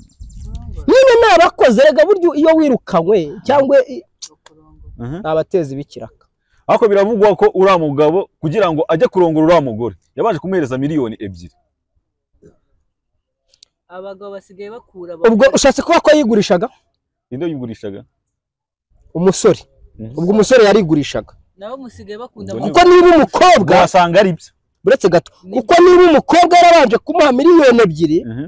nyine ni abakozi rega buryo iyo wirukanywe cyangwa i- Aha. ni abateza ibikiraka Ariko biravugwa ko uriya mugabo kugira ngo ajye kurongora uriya mugore yabanje kumuhereza miliyoni ebyiri. abagabo basigaye bakura ubwo ushatse kuba ko yigurishaga Inde yigurishaga? umusore Mhm. ubwo umusore yarigurishaga nabo musigaye bakunda Ubwo kuko niba Ubwo umukobwa wasanga ari byo. uretse gato kuko niba umukobwa yarabanje kumuha miliyoni ebyiri Aha.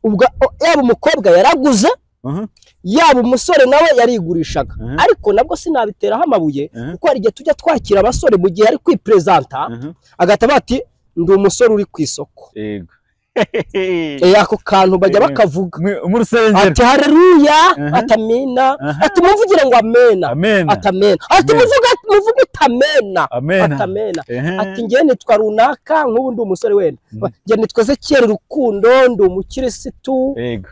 ubwo o- yaba umukobwa yaraguze Aha. yaba umusore nawe yarigurishaga Mhm. ariko nabwo sinabiteraho amabuye Mhm. kuko hari igihe tujya twakira abasore mu gihe ari kwiperezanta Aha. agahita bati ndi umusore uri ku isoko Ego. Eh, ako kantu bajya Eh. bakavuga Mu- Mu rusengero. ati hareruya Mhm. ati amena Aha. ati muvugire ngo amena Amen. ati amena ati Amen. muvuga muvuge uti amena Amen. ati amena Aha. ati njye nitwa runaka nk'ubu ndi umusore wenda Mhm. njye nitwa zekiyeri rukundo ndi umukirisitu Ego.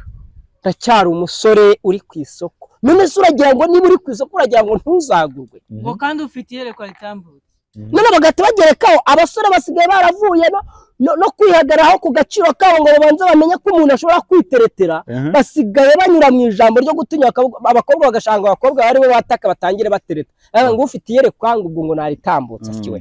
ndacyari umusore uri ku isoko none se uragira ngo niba uri ku isoko uragira ngo ntuzagurwe ngo kandi ufite iyerekwa ritambutse none bagahita bagerekaho abasore basigaye baravuye no, no, no kwihagararaho ku gaciro kabo ngo babanze bamenye ko umuntu ashobora kwiteretera Aha. basigaye banyura mu ijambo ryo gutinya bakavuga- abakobwa bagashanga abakobwa bari bo bataka batangire batereta Eh, ngo ufite iyerekwa ngo ubwo ngo naritambutse Mm. sikiwe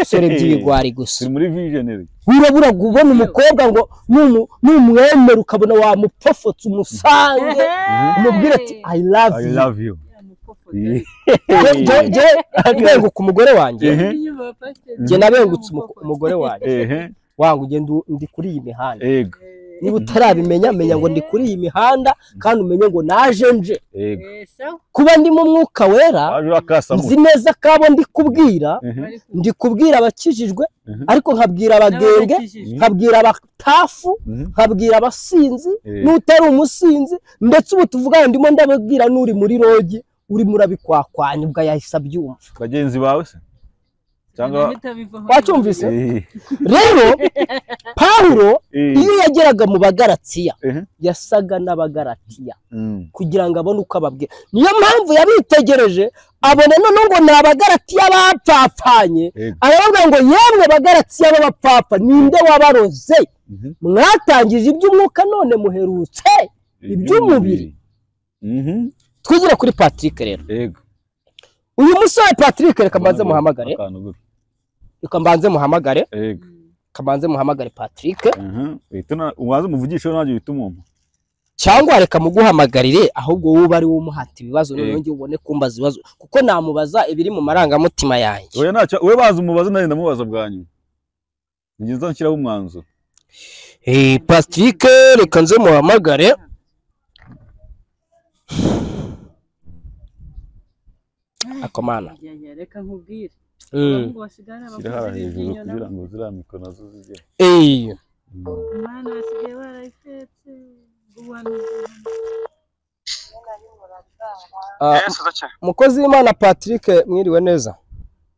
sore by'ibigwari gusa Turi muri visionary. wirabura ngo ubone umukobwa ngo numu- numwemera ukabona wamupfofotse umusange umubwire ati i love I you love you. Je- je- je benguka umugore wanjye Ehe. njye nabengutse umu- umugore wanjye Ehe. wangu ugenda ndi kuri iyi mihanda Ego. niba utarabimenya menya ngo ndi kuri iyi mihanda kandi umenye ngo naje nje Ego. kuba ndi mu mwuka wera Waje urakasamu. nzi neza ko abo ndi kubwira Ehe. ndi kubwira abakijijwe Mhm. ariko nkabwira abagenge nkabwira abatafu Mhm. nkabwira abasinzi Eh. n'utari umusinzi ndetse ubu tuvugana ndimo ndababwira n'uri muri rogi urimo urabikwakwanya ubwo yahise abyumva Bagenzi bawe se? Cyangwa wacyumvise Eh. rero pawulo Eh. iyo yageraga mu bagaratiya Eh. yasaga n'abagaratiya Mm. kugira ngo abone uko ababwira niyo mpamvu yabitegereje abona noneho ngo ni abagaratiya bapfapfanye Yego. aravuga ngo yemwe bagaratiya b'abapfapfa ninde wabaroze Mhm. mwatangije iby'umwuka none muherutse iby'umubiri Mhm. twigire kuri patrick rero Ego. uyu musore patrick reka mbanze muhamagare Akantu gutya. reka mbanze muhamagare Ego. reka mbanze muhamagare patrick Aha. Uhita una- ubanze umuvugishe nanjye uhita umwumva. cyangwa reka muguhamagarire ahubwo wowe ari wowe umuhata ibibazo noneho Yego. njye ubone kumbaza ibibazo kuko namubaza ibiri mu marangamutima yanjye Oya ntacyo we bazi umubaze nari ndamubaza bwa nyuma. Njye nzanshyiraho umwanzuro. Eh, Patrick reka nze muhamagare akomana reka nkubwire Mm. Shyira hariya hejuru kugira ngo ziriya mikoro nazo zijye. Eh, ah, yesu uza cyane umukozi w'imana Patrick mwiriwe neza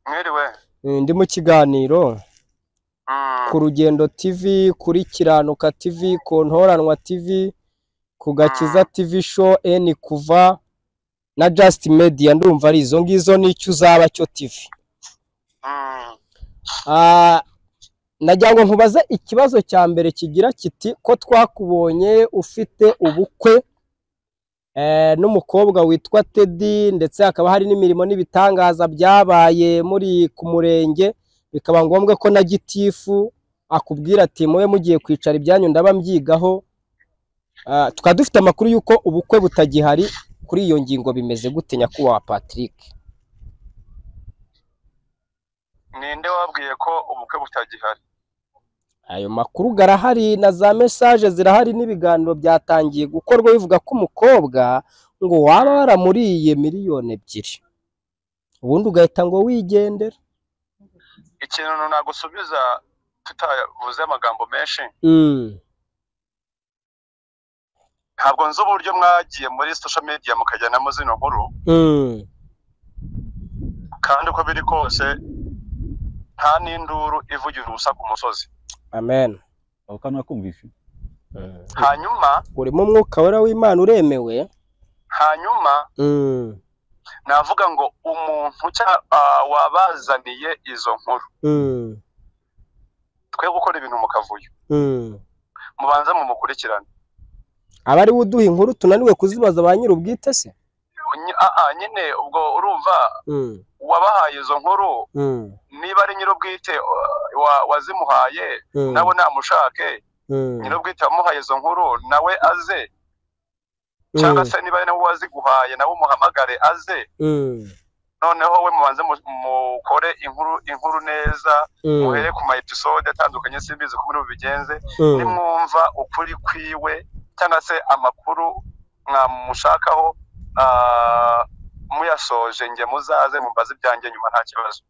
mwiriwe Eh, ndi mu kiganiro Mm, ku rugendo tv kuri kiranuka tv ku ntoranwa tv ku gakiza tv show n kuva na just media ndumva ari izo ngizo n'icyo uzaba cyo tv mm, Ah, ndagira ngo ntubaze ikibazo cya mbere kigira kiti ko twakubonye ufite ubukwe n'umukobwa witwa tedi ndetse hakaba hari n'imirimo n'ibitangaza byabaye muri ku murenge bikaba ngombwa ko na gitifu akubwira ati mube mugiye kwicara ibyanyu ndaba mbyigaho tukaba dufite amakuru y'uko ubukwe butagihari kuri iyo ngingo bimeze gute nyakubahwa patrick ninde wabwiye ko ubukwe butagihari ayo makuru garahari na za mesaje zirahari n'ibiganiro byatangiye gukorwa bivuga ko umukobwa ngo waba waramuriye miliyoni ebyiri ubundi ugahita ngo wigendera ikintu nagusubiza tutavuze amagambo menshi ntabwo nzi uburyo mwagiye muri social media mukajyanamo zino nkuru kandi uko biri kose nta n'induru ivugira ubusa ku musozi amen aho kandi nakumvishe hanyuma urimo umwuka wera w'imana uremewe hanyuma navuga ngo umuntu wabazaniye izo nkuru twe gukora ibintu mu kavuyo mubanza mumukurikirane aba ariwe uduha inkuru tunaniwe kuzibaza ba nyir'ubwite se nyine ubwo urumva wabahaye izo nkuru niba ari nyir'ubwite wazimuhaye nawe namushake nyir'ubwite wamuhaye izo nkuru nawe aze cyangwa se niba ari nawe waziguhaye nawe umuhamagare aze noneho we mubanze mukore inkuru inkuru neza muhere ku ma episode atandukanye simbizi ko muri bubigenze nimwumva ukuri kwiwe cyangwa se amakuru mwamushakaho muyasoje nge muzaze mumbaze ibyanjye nyuma nta kibazo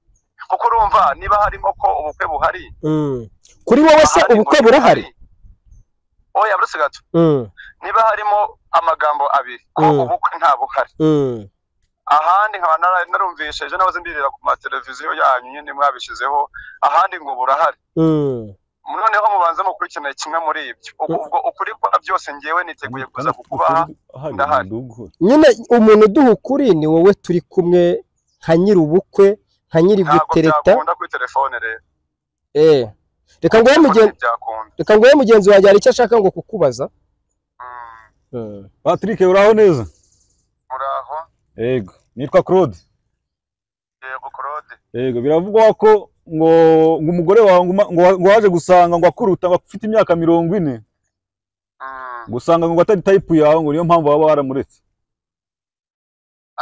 kuko urumva niba harimo ko ubukwe buhari kuri wowe se ubukwe burahari oya buretse gato niba harimo amagambo abiri ko ubukwe nta buhari ahandi nkaba narumvishije nawe ndirira ku mateleviziyo yanyu nyine mwabishyizeho ahandi ngo burahari noneho mubanza mukurikirane kimwe muri ibyo ubwo ukuri kwa byose ngewe niteguye kuza kukubaha ndahari nyine umuntu uduha ukuri ni wowe turi kumwe nka nyir'ubukwe nka nyiri gutereta byakunda kuri telefone rero Eh, reka nguhe mugenzi byakunda reka nguhe mugenzi wanjye hari icyo ashaka ngo kukubaza Eh, patrick uraho neza muraho yego nitwa claude yego claude yego biravugwa ko ngo ngo umugore wawe ngo uma- ngo wa- ngo waje gusanga ngo akuruta ngo afite imyaka mirongo ine Mm. ngo usanga ngo atari tayipu yawe ngo niyo mpamvu waba waramuretse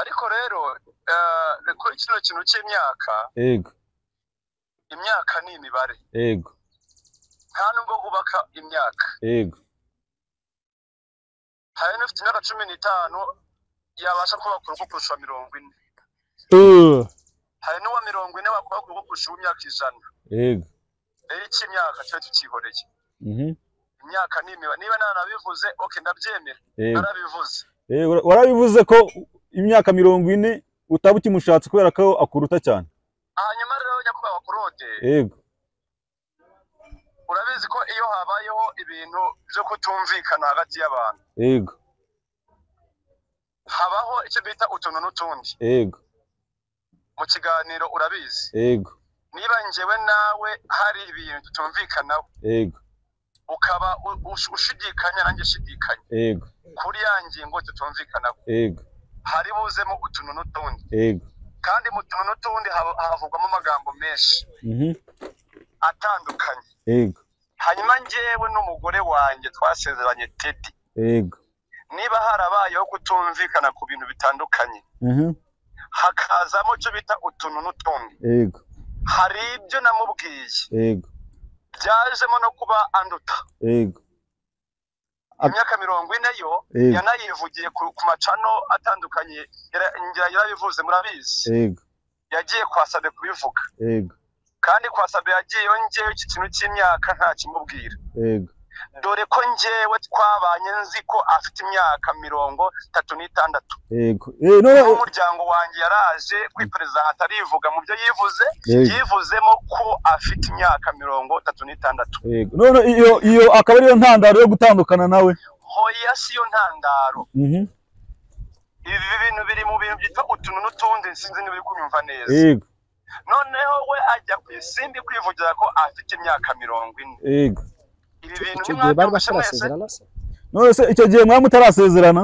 ariko rero eh, kuri kino kintu cy'imyaka yego imyaka ni imibare yego nta nubwo hubaka imyaka yego hari n'ufite imyaka cumi n'itanu yabasha kubaka urugo kurusha mirongo ine eh, hari n'uwa mirongo ine wakubaka urugo kurusha uw'imyaka ijana yego rero icy'imyaka tuba tucyihoreye Mhm. imyaka ni imibare niba narabivuze oke ndabyemera yego narabivuze yego warabivuze ko imyaka mirongo ine utaba ukimushatse kubera ko akuruta cyane hanyuma rero nyakubahwa kurode yego urabizi ko iyo habayeho ibintu byo kutumvikana hagati y'abantu yego habaho icyo bita utuntu n'utundi yego mu kiganiro urabizi yego niba njyewe nawe hari ibintu tutumvikanaho yego ukaba u- ush- ushidikanya nanjye shidikanya yego kuri ya ngingo tutumvikanaho yego hari buzemo utuntu n'utundi yego kandi mu tuntu n'utundi haba- havugwamo amagambo menshi Mhm. atandukanye yego hanyuma njyewe n'umugore wanjye twasezeranye tedi yego niba harabayeho kutumvikana ku bintu bitandukanye Mhm. hakazamo icyo bita utuntu n'utundi yego hari ibyo namubwiye yego byajemo no kuba anduta yego imyaka mirongo ine yo Yego. yanayivugiye ku ku macano atandukanye yara- ngira- yarabivuze murabizi yego yagiye kwa sabe kubivuga yego kandi kwa sabe yagiyeyo njyewe iki kintu cy'imyaka nta kimubwira yego dore ko njyewe twabanye nzi ko afite imyaka mirongo itatu n'itandatu yego Eh, no n'umuryango wanjye yaraje kwipereza hatarivuga mu byo yivuze Yego. yivuzemo ko afite imyaka mirongo itatu n'itandatu yego none iyo iyo akaba ariyo ntandaro yo gutandukana nawe hoya si yo ntandaro Mhm. ibi bintu biri mu bintu byitwa utuntu n'utundi sinzi niba uri kunyumva neza yego noneho we ajya ku isimbi kwivugira ko afite imyaka mirongo ine yego ibi bintu icyo gihe bari nimwabyumvise mwese batarasezerana se none se icyo gihe mwaba mutarasezerana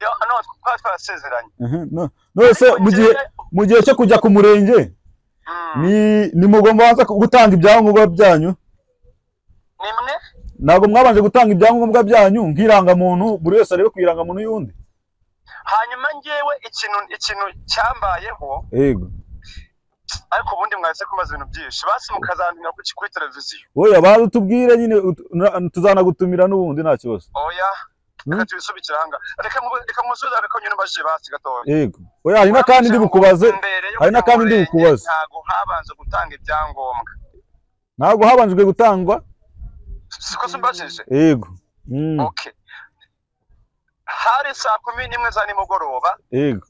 yo no twari twarasezeranye Ehe, no- none se mu gihe mu gihe cyo kujya ku murenge Mm. ni nimugomba waza gutanga ibyangombwa byanyu nimwe ntabwo mwabanje gutanga ibyangombwa byanyu nk'irangamuntu buri wese arebe ku irangamuntu y'undi hanyuma ngewe ikintu ikintu cyambayeho yego ariko ubundi mwahise kumaza ibintu byinshi basi mukazandimira ku kuri televiziyo wowe abaza utubwire nyine ut- na- tuzanagutumira n'ubundi nta kibazo oya reka Mm. tubisubikire aha ngaha reka mu- reka musubize reka nyine mbajije basi gatoya yego oya hari n'akandi ndi bukubaze Mbere yo hari n'akandi ndi kujya mu bukubaze murenge, ntabwo habanza gutanga ibyangombwa ntabwo habanjwe gutangwa siko zumbajije yego Mm, okay hari saa kumi n'imwe za nimugoroba yego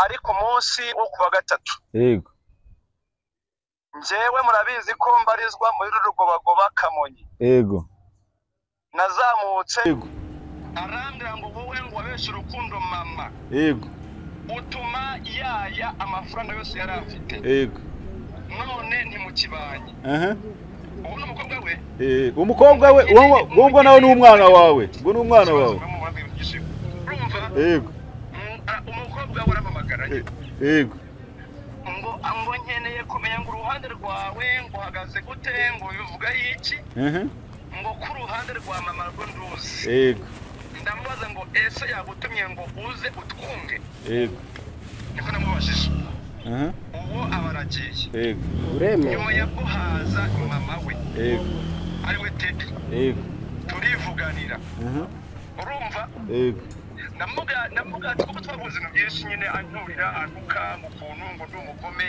ari ku munsi wo ku wa gatatu yego njyewe murabizi ko mbarizwa muri rugobagoba kamonyi yego nazamutse Yego. arambwira ngo wowe ngo wabeshye urukundo mama yego utuma yaya amafaranga yose yari afite yego none ntimukibanye aha ubu ni umukobwa we Eh, umukobwa we uwo- uwo ngo nawe ni umwana wawe ngo ni umwana wawe urumva yego Mm, ah, umukobwa we arampamagara Eh. yego ngo ngo nkeneye kumenya ngo uruhande rwawe ngo uhagaze gute ngo bivugaho iki aha ngo ku ruhande rwa mama rwo nduzi yego ndamubaza ngo ese yagutumye ngo uze utwunge yego niko namubajije aha uwo aba aragiye yego uremewe nyuma ya guhaza mama we yego ari we tedi yego turivuganira aha urumva yego namuga namuga kuko twavuze ibintu byinshi nyine anturira antuka mu kuntu ngo ndi umugome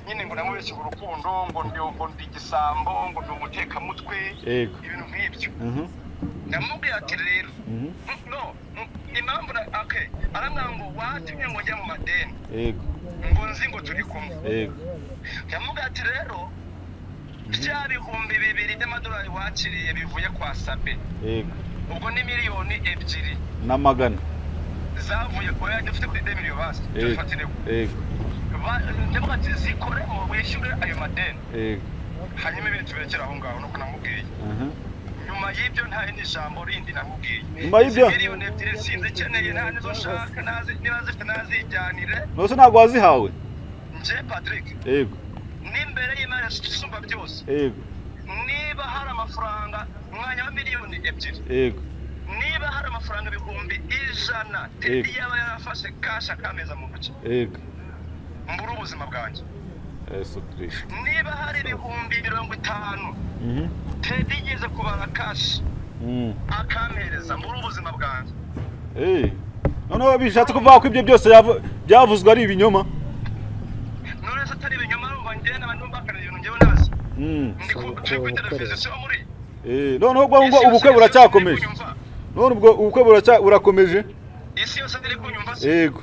nyine ngo namubeshye urukundo ngo ndi ngo ndi igisambo ngo ndi umutekamutwe yego ibintu nk'ibyo aha namubwira ati rero mm, no mm, impamvu na- okay arambwira ngo watumye ngo njya mu madeni yego ngo nzi ngo turi kumwe yego yamubwira ati rero bya bihumbi bibiri by'amadolari wakiriye bivuye kwa sabe yego ubwo ni miliyoni ebyiri n'amagana zavuye oya dufite kuri de miliyoni basi Eh. tufatire yego ndavuga ati zikoremo wishyure ayo madeni yego hanyuma ibintu tuberekere aho ngaho nuko namubwiye aha nyuma y'ibyo nta rindi jambo rindi namubwiye Nyuma y'ibyo? Izi miliyoni ebyiri sinzikeneye nta nizo nshaka nazi- niba zifite nazijyanire nose ntabwo wazihawe nje patrick yego n'imbere y'imari isumba byose yego niba hari amafaranga umwanya wa miliyoni ebyiri yego niba hari amafaranga ibihumbi ijana tedi Yego. yaba yarafashe kashi akameza mu ntoki yego mbura ubuzima bwanjye yesu kirisito niba hari ibihumbi mirongo itanu mhm tedi yigeze kubara kashi Mm. akampereza mbura ubuzima bwanjye Eh. Noneho bishatse kuvuga ko ibyo byose yavu- byavuzwe ari ibinyoma none se atari ibinyoma numva ngenda abantu bakana ibintu njyewe nazi Mm. ndi ku- turi kuri televiziyo sibo muri Eh, noneho ubwo ngo ubukwe buracyakomeje none ubwo ubukwe buracya burakomeje isi yose ntiri kunyumva se yego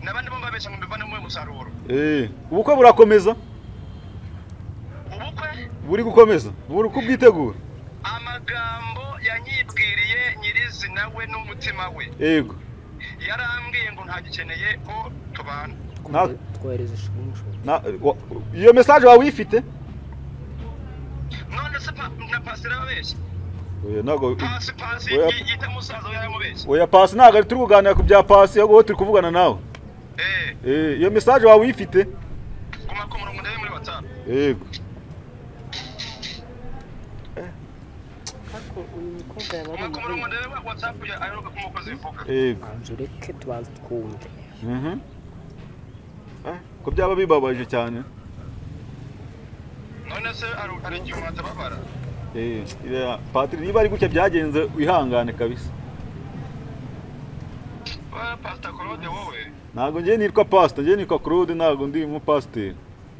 n'abandi bo mbabeshya ngo mbivane mu musaruro Eh, ubukwe burakomeza ubukwe buri gukomeza buri kubwitegura amagambo yanyibwiriye nyirizina we n'umutima we yego yarambwiye ngo ntagikeneye ko tubana Na- twohereza ishusho na- wa- iyo message wawe uyifite none se pa- na pasi irababeshya Oya, ntabwo pasi pasi Oya. yi- yita musaza we yaramubeshya oya pasi ntabwo ari turi kuganira ku bya pasi ahubwo wowe turi kuvugana nawe eh Eh, iyo message wawe uyifite guma ku murongo ndebe muri watsapu yego guma ku murongo ndebe wa watsapu ya aheruka ku mukozi bivuga yego banza ureke tubanze twumve Mhm. Eh, ko byaba bibabaje cyane none se hari hari igihe umuntu atababara Eh, iriya patiri niba ari gutya byagenze wihangane kabisa we pasita claude wowe ntabwo njye nitwa pasita njye nitwa claude ntabwo ndi umupasiteri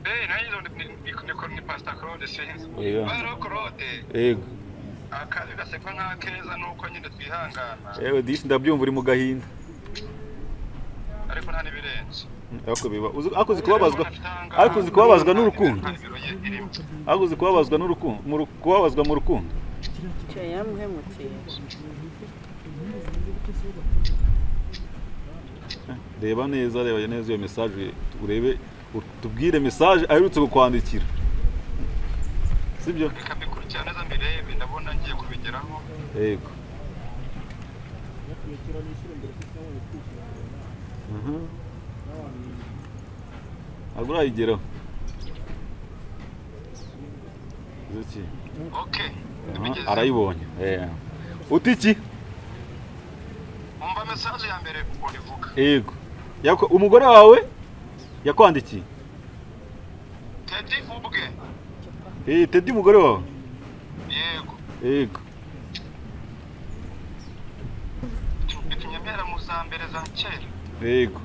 eh nanjye nzo ni- ni- ni- ni pasita claude sinzi Oya. rero claude yego akazi gasekwa nk'akeza ni uko nyine twihangana yewe disi ndabyumva uri mu gahinda ariko nta n'ibirenze ariko biba uzi- ariko uzi kubabazwa Umuntu ariko uzi kubabazwa n'urukundo nta biro ye irimo. ariko uzi kubabazwa n'urukundo mu ru- kubabazwa mu rukundo reba neza reba neza iyo message urebe utubwire message aherutse kukwandikira sibyo reka mbikurikirane neza mbirebe ndabona ngiye kubigeraho yego Mhm. ntabwo urayigeraho Uzi iki? okay Aha, arayibonye Eh. uti iki umva message ya mbere ukuntu ivuga yego Yako- umugore wawe yakwandikiye tedi ubwe Eh, tedi umugore wawe yego yego utunyemera mu za mbere za kera yego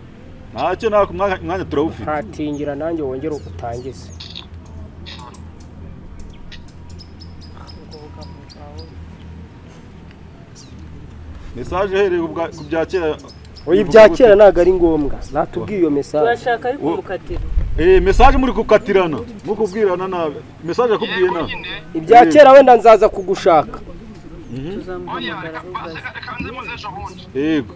ntacyo nako umwanya- umwanya turawufite ntatingira nanjye wongere utangize mesaje uhereye ku bwa- ku bya kera oya ibya kera ntabwo ari ngombwa natubwiye iyo mesaje turashaka ariko umukatiro Eh, mesaje muri gukatirana muri kubwirana nabi mesaje yakubwiye nabi ibya kera wenda nzaza kugushaka tuzamuhamagara vuba reka nze muze ejo bundi yego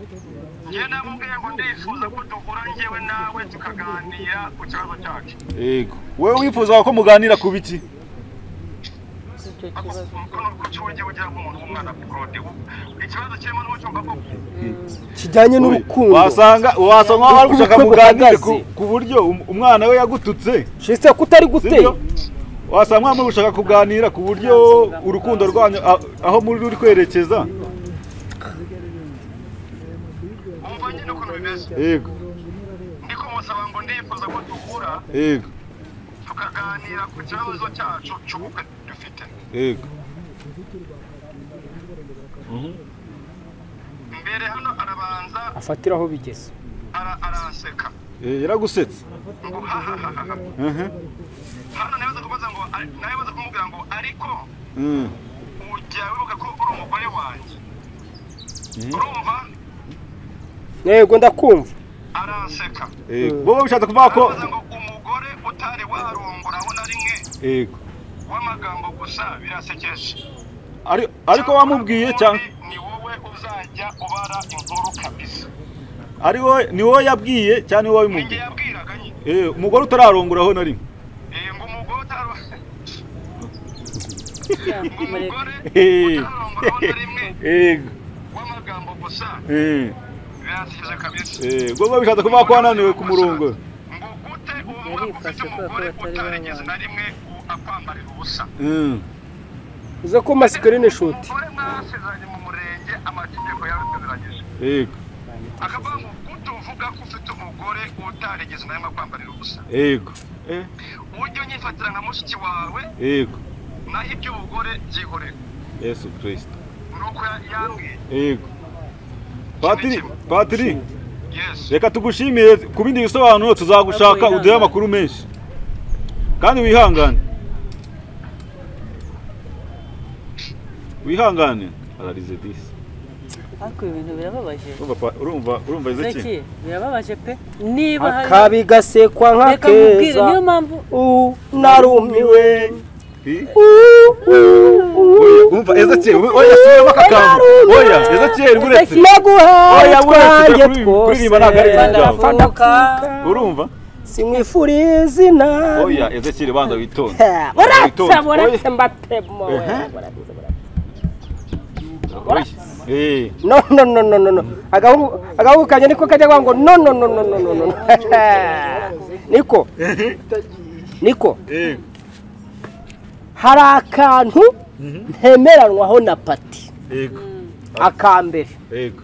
njye namubwiye ngo ndifuza ko duhura njyewe nawe tukaganira ku kibazo cyacu yego wowe wifuza ko muganira ku biki icyo kibazo umukono ku cyujye ugira nk'umuntu w'umwana kurode ikibazo kirimo n'umucyo koko kijyanye n'urukundo wasanga wasanga wari gushaka Ubukwe muganire ku, buhagaze. ku buryo um- umwana we yagututse shise ko utari guteye sibyo wasanga mwamwe gushaka kuganira ku buryo urukundo rwanyu a- aho muri ruri kwerekeza wumva nyine ukuntu bimeze yego ndiko musaba ngo ndifuza ko duhura yego tukaganira ku kibazo cyacu cy'ubukwe dufite yego mbere hano arabanza afatiraho bigeze ara- aranseka Eh, yaragusetse ngo hahahaha Mhm. hano nawe uza kubaza ngo ari- nawe uza kumubwira ngo ariko Mm. ujya wibuka ko uri umugore wanjye urumva yego ndakumva aranseka Yego. wowe bishatse kuvuga ko arabaza ngo umugore utari warongoraho na rimwe yego w'amagambo gusa birasekeje Ari- ariko wamubwiye cyangwa Ubundi ni wowe uzajya ubara inkuru kabisa ari wowe ni wowe yabwiye cyangwa ni wowe ninjye wabimubwiye yabwiraga nyine Eh, umugore utararongora aho na rimwe Eh, ngo umugore utaro ngo umugore cyangwa Eh. utarongoraho na rimwe yego w'amagambo gusa Eh, birasekeje kabisa eh, wowe bishatse kuvuga ko wananiwe kumurongora ngo gute ubona ko ufite Yarifashe kubera ko umugore batari utarigeze na rimwe u- akwambarira ubusa Mm. uze ko masikirini shuti umugore mwasezeranye mu murenge amategeko yarasezeranyije yego akavuga ngo gute uvuga ko ufite umugore utarigeze na rimwe akwambarira ubusa yego Eh, ujye unyifatira nka mushiki wawe yego naho iby'ubugore byihorera yesu kirisita ni uko ya- yambwiye yego patiri patiri yesi reka tugushimiye ku bindi bisobanuro tuzagushaka Wihangane. uduhe amakuru menshi kandi wihangane wihangane ararize disi ariko ibi bintu birababaje urumva pa- urumva urumva iziki zaki birababaje pe niba hari akabi gasekwa reka mubwire nk'akeza niyo mpamvu Uh, narumiwe Hi? Uh, uh, umva ezekiyeli oya yasubiyemo akakambo oya ezekiyeli buretse naguhaye Oya, buretse twanjye kuri- twose kuririmba ntabwo ari ibintu Fana byawe. fana Fana urumva simwifuriye izina oya ezekiyeli banza witonde Ha, buratse Witonde. buratse mbatemo Ehe. Oya. Eh, no no no no no no agahungu agahungu kanjye niko kajya kuvuga ngo no no no no no no no niko niko eh, hari akantu ntemeranwaho na pati ego akambere ego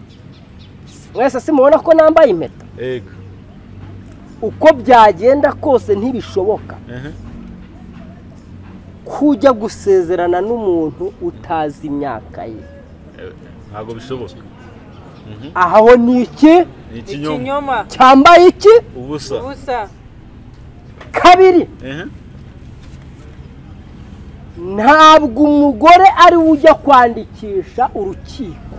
mwese simubona ko nambaye impeta ego uko byagenda kose ntibishoboka ehe, kujya gusezerana n'umuntu utazi imyaka ye eh, ntabwo bishoboka aha ho ni iki ni ikinyoma ikinyoma cyambaye iki ubusa ubusa kabiri ehe, ntabwo umugore ari we ujya kwandikisha urukiko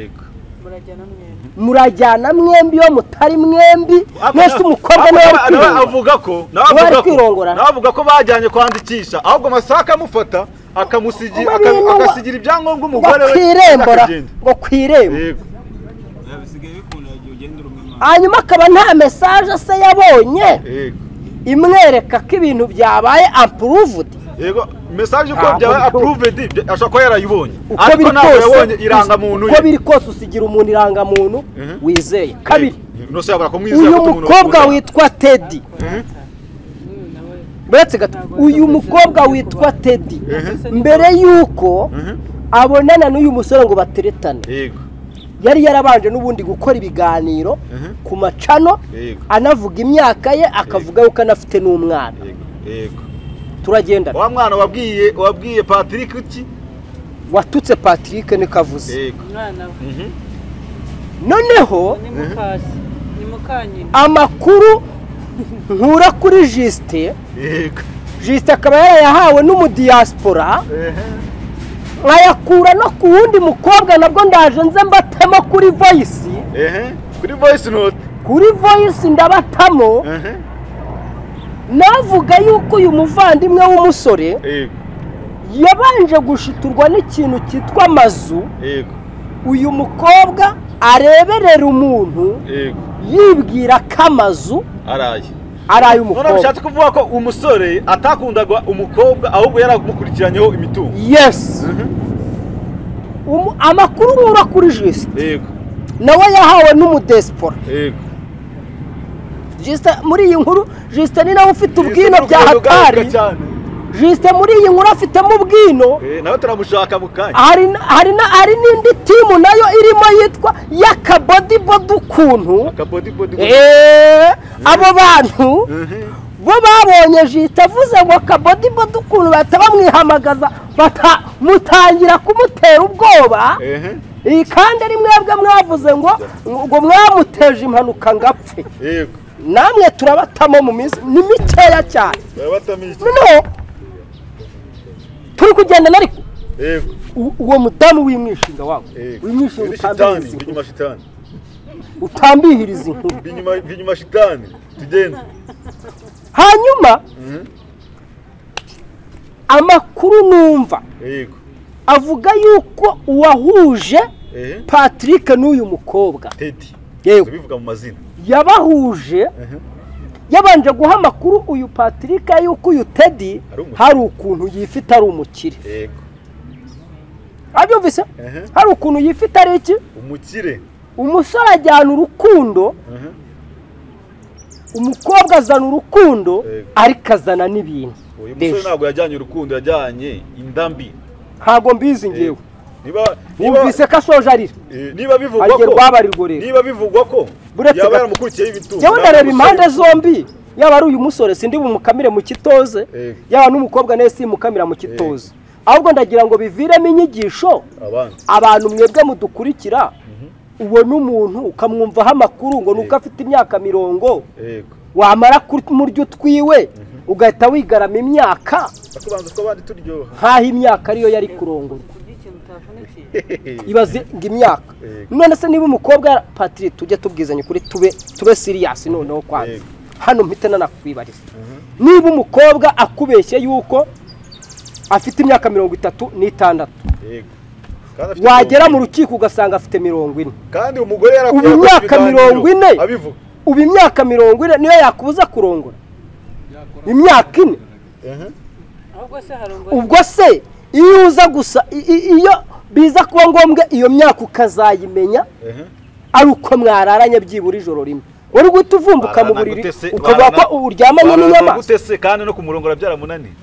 ego murajyana mwembi murajyana mwembi iyo mutari mwembi mwese umukobwa niwe Nawe- ari nawe kwirongora avuga ko nawe Niwe ari avuga ko- kwirongorana. nawe avuga ko bajyanye kwandikisha ahubwo amasaha akamufata akamusigira Uba aka- bintu wa- akasigira ibyangombwa ngo umugore ku we irembo ra- akagenda. ngo ku irembo Yego, hanyuma akaba nta mesaje se yabonye yego imwereka ko ibintu byabaye apuruvudi yego mesaje ko byabaye apuruvedi ashobora kuba yarayibonye uko biri ntabwo yabonye kose irangamuntu uko biri kose usigira umuntu irangamuntu wizeye kabiri nose yabura kumwizera uyu ko umuntu mukobwa ukunda. witwa tedi uretse gato uyu mukobwa witwa tedi mbere y'uko abonana n'uyu musore ngo bateretane yego yari yarabanje n'ubundi gukora ibiganiro ku macano yego anavuga imyaka ye akavuga yuko anafite n'umwana yego yego turagendana wa mwana wabwiye wabwiye patrick iki watutse patrick niko avuze yego umwana we noneho ni mukasi ni mukanyina amakuru nkura kuri jisite yego jisite akaba yarayahawe n'umudiyasipora nkayakura no ku wundi mukobwa nabwo ndaje nze mbatamo kuri voyisi ehe kuri voice note kuri voyisi ndabatamo ehe navuga yuko uyu muvandimwe w'umusore yego yabanje gushiturwa n'ikintu cyitwa amazu yego uyu mukobwa areberera umuntu yego yibwira ko amazu araye ari none ay'umukobwa bishatse kuvuga ko umusore atakundaga umukobwa ahubwo yaramukurikiranyeho imitungo yesi Umu- amakuru nkura kuri jisite yego nawe yahawe n'umudesipora yego jisite muri iyi nkuru jisite ni nawe ufite ubwino Jisite bya n'urwego hatari ugaruka cyane. jisite muri iyi nkuru afitemo ubwino Eh, nawe turamushaka mu kanya hari n- hari n- hari n'indi timu nayo irimo yitwa y'akabodibodi ukuntu akabodi bodi eee abo bantu bo babonye jisite avuze ngo akabodibodi ukuntu bahita bamwihamagaza bata- mutangira kumutera ubwoba ehe iyi kandi ari mwebwe mwavuze ngo ngo mwamuteje impanuka ngo apfe yego namwe turabatamo mu minsi ni mikeya cyane batamiki noneho turi kugendana ariko yego u- uwo mudamu w'imwishinga wabo yego w'imwishinga Biri shitani utambihiriza binyuma inkuru shitani utambihiriza inkuru binyuma binyuma shitani tugende hanyuma amakuru numva yego avuga yuko uwahuje ehe patrick n'uyu mukobwa tedi yewe bivuga mu mazina yabahuje yabanje guha amakuru uyu patrick y'uko uyu tedi Ari umukire. hari ukuntu yifite ari umukire yego abyumvise ehe hari ukuntu yifite ari iki umukire umusore ajyana urukundo ehe umukobwa azana urukundo Yego. ariko azana n'ibintu uyu musore Deje. ntabwo yajyanye urukundo yajyanye indambi ntabwo mbizi ngewe niba niba wumvise ko ashoje arira eh, niba bivugwa agiye ko rwabarirwa rero niba bivugwa ko Buretse yaba gato. yaramukurikiyeho ibitungo njyewe ntabwo ndareba impande umusore- zombi yaba ari uyu musore sindi bumukamire mu kitoze Yego. yaba n'umukobwa nawe simukamira mu kitoze ahubwo ndagira ngo biviremo inyigisho abandi abantu mwebwe mudukurikira ubona umuntu ukamwumvaho amakuru ngo nuko afite imyaka mirongo yego wamara kumurya utwiwe ugahita wigarama imyaka akubanza uko abandi turyoha nk'aho imyaka ariyo yari kurongorwa kurya ikintu utavunikiye ibaze ngo imyaka Yego. none se niba umukobwa yara- patrick tujye tubwizanya ukuri tube tube siriyasi noneho kwanza Yego. hano mpite nanakwibariza niba umukobwa akubeshye yuko afite imyaka mirongo itatu n'itandatu yego kandi afite wagera mu mirongo rukiko ugasanga afite mirongo ine ine. kandi umugore yarakuye Ubu yakoze imyaka ibiganiro, mirongo ine. abivuga ubu imyaka mirongo ine niyo yakubuza kurongora imyaka ine ehe ahubwo se hari umugore ubwo se iyo uza gusa i- i- iyo biza kuba ngombwa iyo myaka ukazayimenya ehe ari uko mwararanye byibura ijoro rimwe wari guhita uvumbuka mu buriri Baranagutese, ukavuga barana- ko uryamanye n'inyamaswa Baranagutese kandi no kumurongora byaramunaniye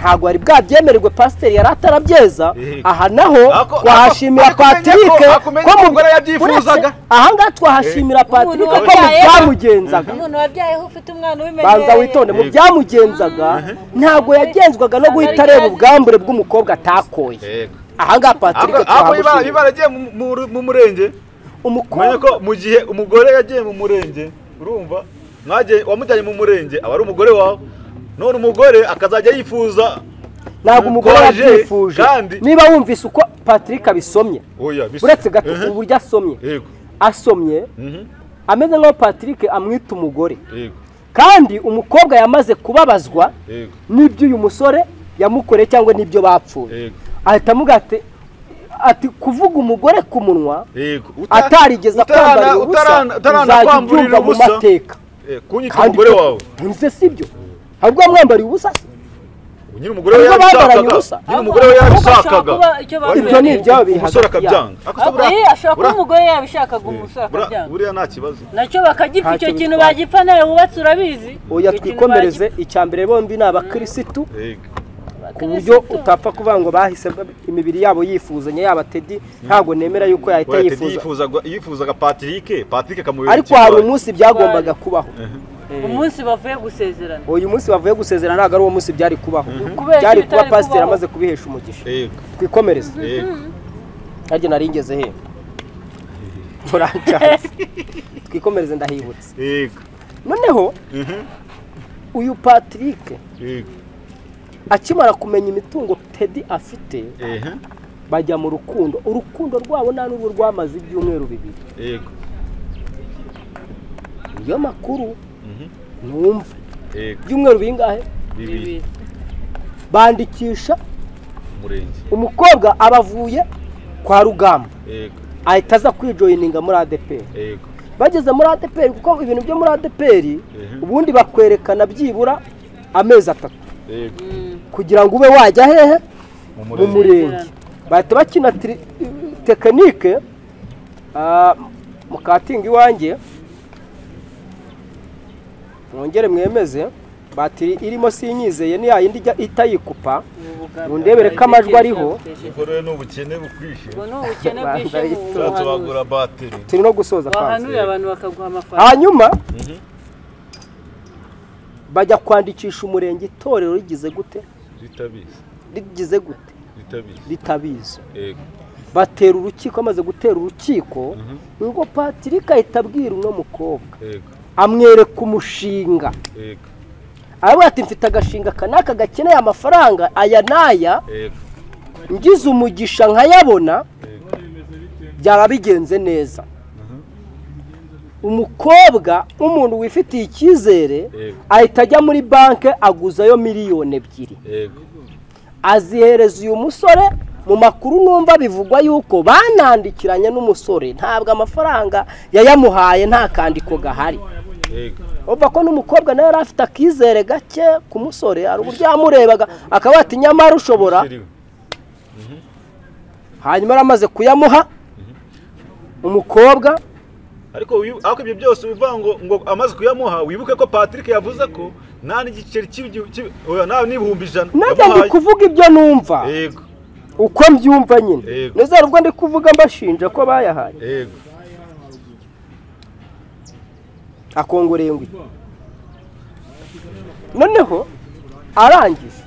ntabwo wari bwabyemererwe pasiteri yari atarabyeza Yego. aha naho Ako- ako- twahashimira ako umenya ko- patirike ako umenya ko umugore yabyifuzaga. aha ngaha twahashimira patirike ko mu wabyayeho. byamugenzaga umuntu wabyayeho ufite umwana ubimenyereye banza witonde mu Yego. byamugenzaga ntabwo yagenzwaga no guhita areba ubwambure bw'umukobwa atakoye yego aha ngaha patirike ako ibara twahamushimira ibara yagiye mu- mu- mu murenge umenye umukobwa ko mu gihe umugore yagiye mu murenge urumva mwagiye wamujyanye mu murenge aba ari umugore wawe none umugore akazajya yifuza ntabwo umugore Koje, yabyifuje kandi- niba wumvise uko patirike abisomye oya bisa uretse gato Ehe. uburyo asomye yego asomye Mhm. ameze nk'aho patirike amwita umugore yego kandi umukobwa yamaze kubabazwa yego n'ibyo uyu musore yamukoreye cyangwa n'ibyo bapfuye yego ahita amuga ati- ati kuvuga umugore ku munwa yego Uta- atarigeze utarana- akwambarira utarana- ubusa utarana uzajya kwamburira ubyumva mu ubusa. mateka kunyita umugore wawe ntuze sibyo ahubwo mwambariye ubusa se nyiri umugore we Nubwo bamaranye ubusa. yabishakaga nyiri umugore we Ahubwo ashobora yabishakaga kuba icyo Wari- ibyo ni ibyabo umusore bihagaze akabyanga Akasa Ahubwo buriya- ye ashobora kuba buriya- umugore yabishakaga umusore buriya- akabyanga buriya nta kibazo nacyo bakagipfa icyo Ntacyo kintu bitwaye. bagipfa nawe wubatse urabizi oya Icyo kintu twikomereze icya mbere bombi ni abakirisitu Yego. bagipfa. ku buryo utapfa kuvuga ngo bahise imibiri yabo yifuzanya yaba tedi ntabwo nemera yuko yahita Oya, Teddy yifuza yifuzaga- yifuzaga patrick patrick akamubera ariko hari umunsi byagombaga kubaho umunsi bavuye gusezerana uyu munsi bavuye gusezerana ntabwo ari uwo munsi byari kubaho Kubera byari ibitari kuba pasiteri kubaho. amaze kubihesha umugisha yego twikomereze yego nanjye nari ngeze he turancanze twikomereze ndahibutse yego noneho Mhm. uyu patrick yego akimara kumenya imitungo tedi afite ehe bajya mu rukundo urukundo rwabo nta n'ubu rwamaze ibyumweru bibiri yego niyo makuru Mhm. numva yego ibyumweru bingahe bibiri bibiri bandikisha umurenge umukobwa abavuye kwa rugamba yego ahita aza kwijoyininga muri adeperi yego bageze muri adeperi kuko ibintu byo muri adeperi Mhm. ubundi bakwerekana byibura amezi atatu yego kugira ngo ube wajya hehe mu mu murenge murenge bahita bakina tiri- tekinike ah, mukatinga iwanjye mwongere mwemeze batiri irimo sinyizeye ni yayindi ijya itayikupa Mundebere ko amajwi ariho. ubwo rero ni ubukene bukwishe ngo ni ubukene Rwanda bwishe mu yitonze. ushatse buhanuzi wagura bateri turi no gusoza kwanza wahanurira abantu bakaguha amafaranga hanyuma Mhm. bajya kwandikisha umurenge itorero rigize gute ritabizi rigize gute ritabizi ritabizi yego batera urukiko amaze gutera urukiko ngo patirika ahita abwira uno mukobwa yego amwereka umushinga yego aravuga ati mfite agashinga aka n'aka gakeneye amafaranga aya n'aya yego ngize umugisha nkayabona byaba bigenze neza umukobwa w'umuntu wifitiye icyizere Yego. ahita ajya muri banki aguzayo miliyoni ebyiri yego azihereza uyu musore mu makuru numva bivugwa yuko banandikiranye n'umusore ntabwo amafaranga yayamuhaye nta kandiko gahari yego Urumva ko n'umukobwa nawe yari afite akizere gake ku musore hari uburyo yamurebaga akaba ati nyamara ushobora Kiriwe. hanyuma yari amaze kuyamuha umukobwa ariko wibu- ariko ibyo byose bivuga ngo ngo amaze kuyamuha wibuke ko patrick yavuze ko nta n'igiceri cy'igi- cy'i- oya, nta n'ibihumbi ijana nanjye ndi kuvuga ibyo numva yego uko mbyumva nyine Yego. nizere ubwo ndi kuvuga mbashinja ko bayahaye yego akongoreye ngo iki? noneho arangije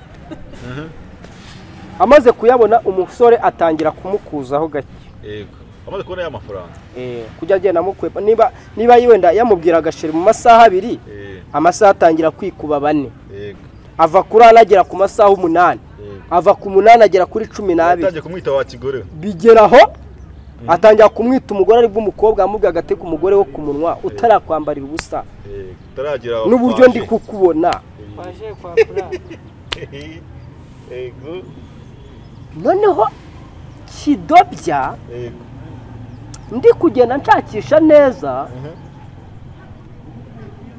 amaze kuyabona umusore atangira kumukuzaho gake yego amaze kubona ya mafaranga Eh, kujya agenda amukwepa niba niba wenda yamubwira agashiri mu masaha abiri Eh, amasaha atangira kwikuba bane yego ava kuri ane agera ku masaha umunani yego ava ku munani agera kuri cumi n'abiri yatangiye kumwita wa kigore we. bigera aho atangira kumwita umugore aribwo umukobwa amubwira agati ku mugore wo ku munwa utarakwambarira ubusa Yego, utaragira aho n'uburyo ndi twaje. kukubona waje kwakura yego noneho kidobya yego ndi kugenda nshakisha neza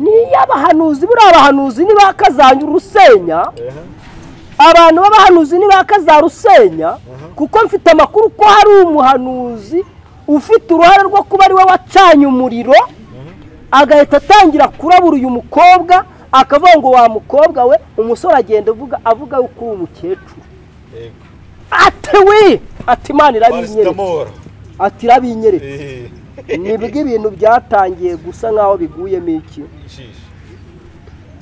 ni iy'abahanuzi buriya abahanuzi ni ba kazanya urusenya aha abantu b'abahanuzi ni ba kazarusenya kuko mfite amakuru ko hari umuhanuzi ufite uruhare rwo kuba ari we wacanye umuriro agahita atangira kurabura uyu mukobwa akavuga ngo wa mukobwa we umusore agenda avuga avuga yuko uri umukecuru yego ate we ati imana irabinyereka Paracetamol. ati irabinyereka Eh, nibwo ibintu byatangiye gusa nk'aho biguyemo iki inshishi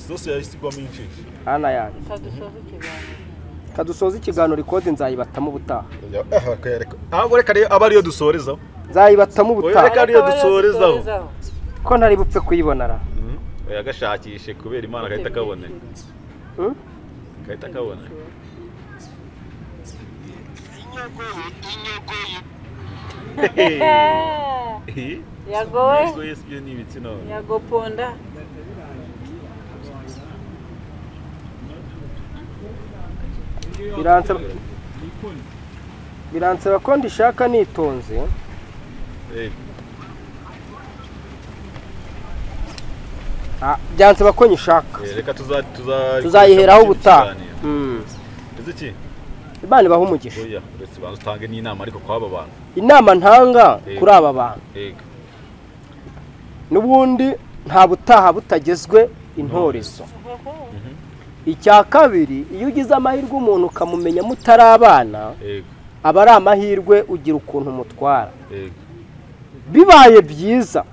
sose yahise igwamo inshishi hana yanjye kadusoza ikiganiro ikode nzayibatamo ubutaha Ya- aha, akayareka. ahubwo reka rero aba ariyo dusorezaho nzayibatamo Oya, ubutaha reka ariyo dusorezaho ko ntari bupfe kuyibonara agashakishe kubera imana agahita akabona agahita akabona yagowe ibyo ni ibitsina yagoponda biransaba biransaba ko ndishaka nitonze byansaba ko nyishaka reka tuza- tuza- tuzayiheraho ikindi ubutaha kiganiro. Mm. Uzi iki imana ibaha umugisha oya uretse banza utange n'inama ariko kw'aba bantu inama ntanga Yego. kuri aba bantu ega n'ubundi nta butaha butagezwe intorezo icya kabiri iyo ugize amahirwe umuntu ukamumenya mutari abana ega aba ari amahirwe ugira ukuntu umutwara ega bibaye byiza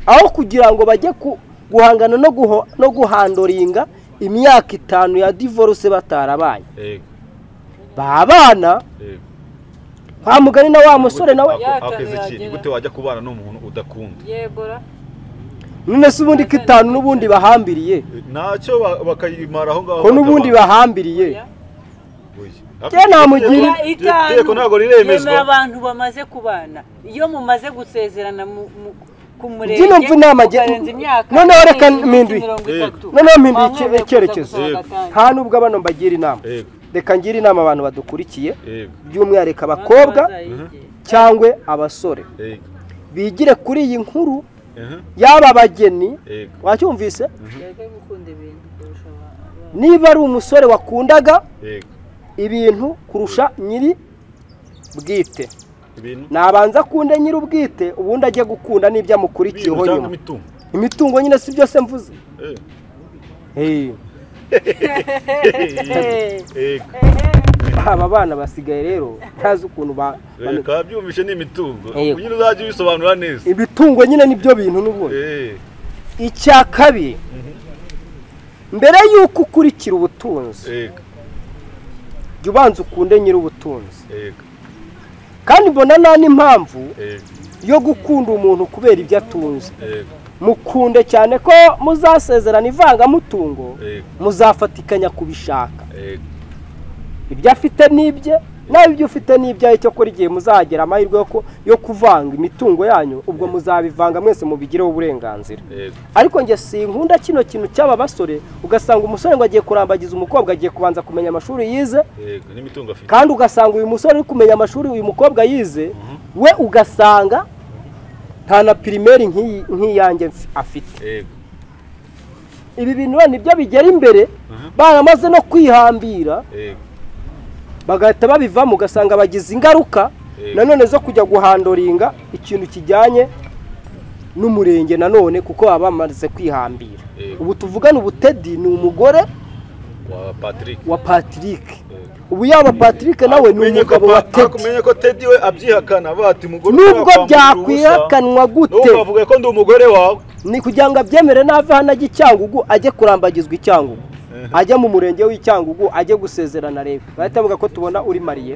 aho kugira ngo bajye ku- guhangana no guho- no guhandoringa imyaka itanu ya divorce batarabaye ega babana ega nta mugani na wa musore nawe Ako- ako Yataha Ezeki, ni yagera. gute wajya kubana n'umuntu udakunda yegora none se ubundi ko itanu n'ubundi bahambiriye ntacyo ba- bakayimara aho ngaho ko n'ubundi bakabana. bahambiriye Oya. Kera namugira- Iteko- itanu iteko ntabwo yemera riremezwa abantu bamaze kubana iyo mumaze gusezerana mu- mu- ku murenge Byino mvu inama jye- mukarenza imyaka Noneho reka irenze iminsi mpinduye. mirongo Yego. itatu. noneho mpinduye icye- Wamwemerera kuza icyerekezo gusohoka Yego. atanga. nta n'ubwo bano mbagira inama ega reka ngire inama abantu badukurikiye ega by'umwihariko Abantu abakobwa bazayige. cyangwa abasore ega bigire kuri iyi nkuru ehe, y'aba bageni ega wacyumvise Yego gukunda ibintu kurusha abantu. niba ari umusore wakundaga ega ibintu kurusha nyiri bwite ibintu nabanza akunde nyiri ubwite ubundi ajye gukunda n'ibyo amukurikiyeho ibintu nyuma cyangwa imitungo imitungo nyine si byose mvuze ega Eh, ega aba bana basigaye rero ntazi ukuntu ba reka byumvishe ni imitungo Yego. kugira uzajye ubisobanura neza ibitungo nyine nibyo bintu n'ubundi Eh, icya kabiri mbere y'uko ukurikira ubutunzi ega jya ubanza ukunde nyiri ubutunzi ega kandi mbona nta n'impamvu ega yo gukunda umuntu kubera ibyo atunze ega mukunde cyane ko muzasezerana ivangamutungo ega muzafatikanya kubishaka ega ibyo afite n'ibye nawe ibyo ufite n'ibyawe cyo kora igihe muzagira amahirwe yo ku- yo kuvanga imitungo yanyu ubwo muzabivanga mwese mubigireho uburenganzira ega ariko njye sinkunda kino kintu cy'aba basore ugasanga umusore ngo agiye kurambagiza umukobwa agiye kubanza kumenya amashuri yize ega n'imitungo afite kandi ugasanga uyu musore uri kumenya amashuri uyu mukobwa yize we ugasanga nta na pirimeri nk'iyi- nk'iyanjye mf- afite ega ibi bintu rero nibyo bigera imbere baramaze no kwihambira ega bagahita babivamo ugasanga bagize ingaruka Yego. nanone zo kujya guhandoringa ikintu kijyanye n'umurenge nanone kuko baba bamaze kwihambira Yego. ubu tuvugane ubutedi ni umugore wa Patrick wa patrick Yego. ubu yaba patrick nawe ni Menye ko umugabo wa pa- tedi akumenye ko Teddy we abyihakana bati mugore nubwo wakwambura byakwihakanwa ubusa, n'ubwo gute bavuga ko ndi umugore wawe ni kugira ngo abyemere nave hano ajye icyangugu ajye kurambagizwa icyangugu ajya mu murenge w'icyangugu ajye gusezerana reba bahita bavuga ko tubona uri mariye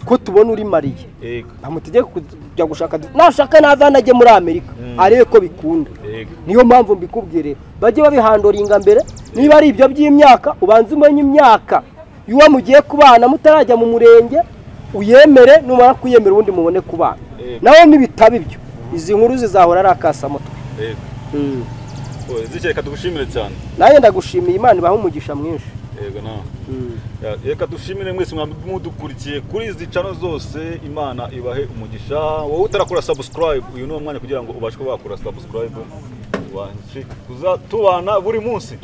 ko tubona uri mariye ega bamutegeke kujya gushaka nashaka nave hano ajye muri amerika arebe ko bikunda ega niyo mpamvu mbikubwire bajye babihandoringa mbere niba ari ibyo by'imyaka ubanze umenye imyaka y'uwo mugiye kubana mutarajya mu murenge uyemere numara kuyemera ubundi mubone kubana Eh. nawe nibitaba ibyo izi nkuru zizahora ari akasamutwe ega Mm. oya zike reka tugushimire cyane nanjye ndagushimiye imana ibaha umugisha mwinshi ego nawe Mm. Ya- reka dushimire mwese mwambi mudukurikiye kuri izi cano zose imana ibahe umugisha wowe utarakora subscribe uyu ni wo mwanya kugira ngo ubashe kuba wakora subscribe ubashe kuza tubana buri munsi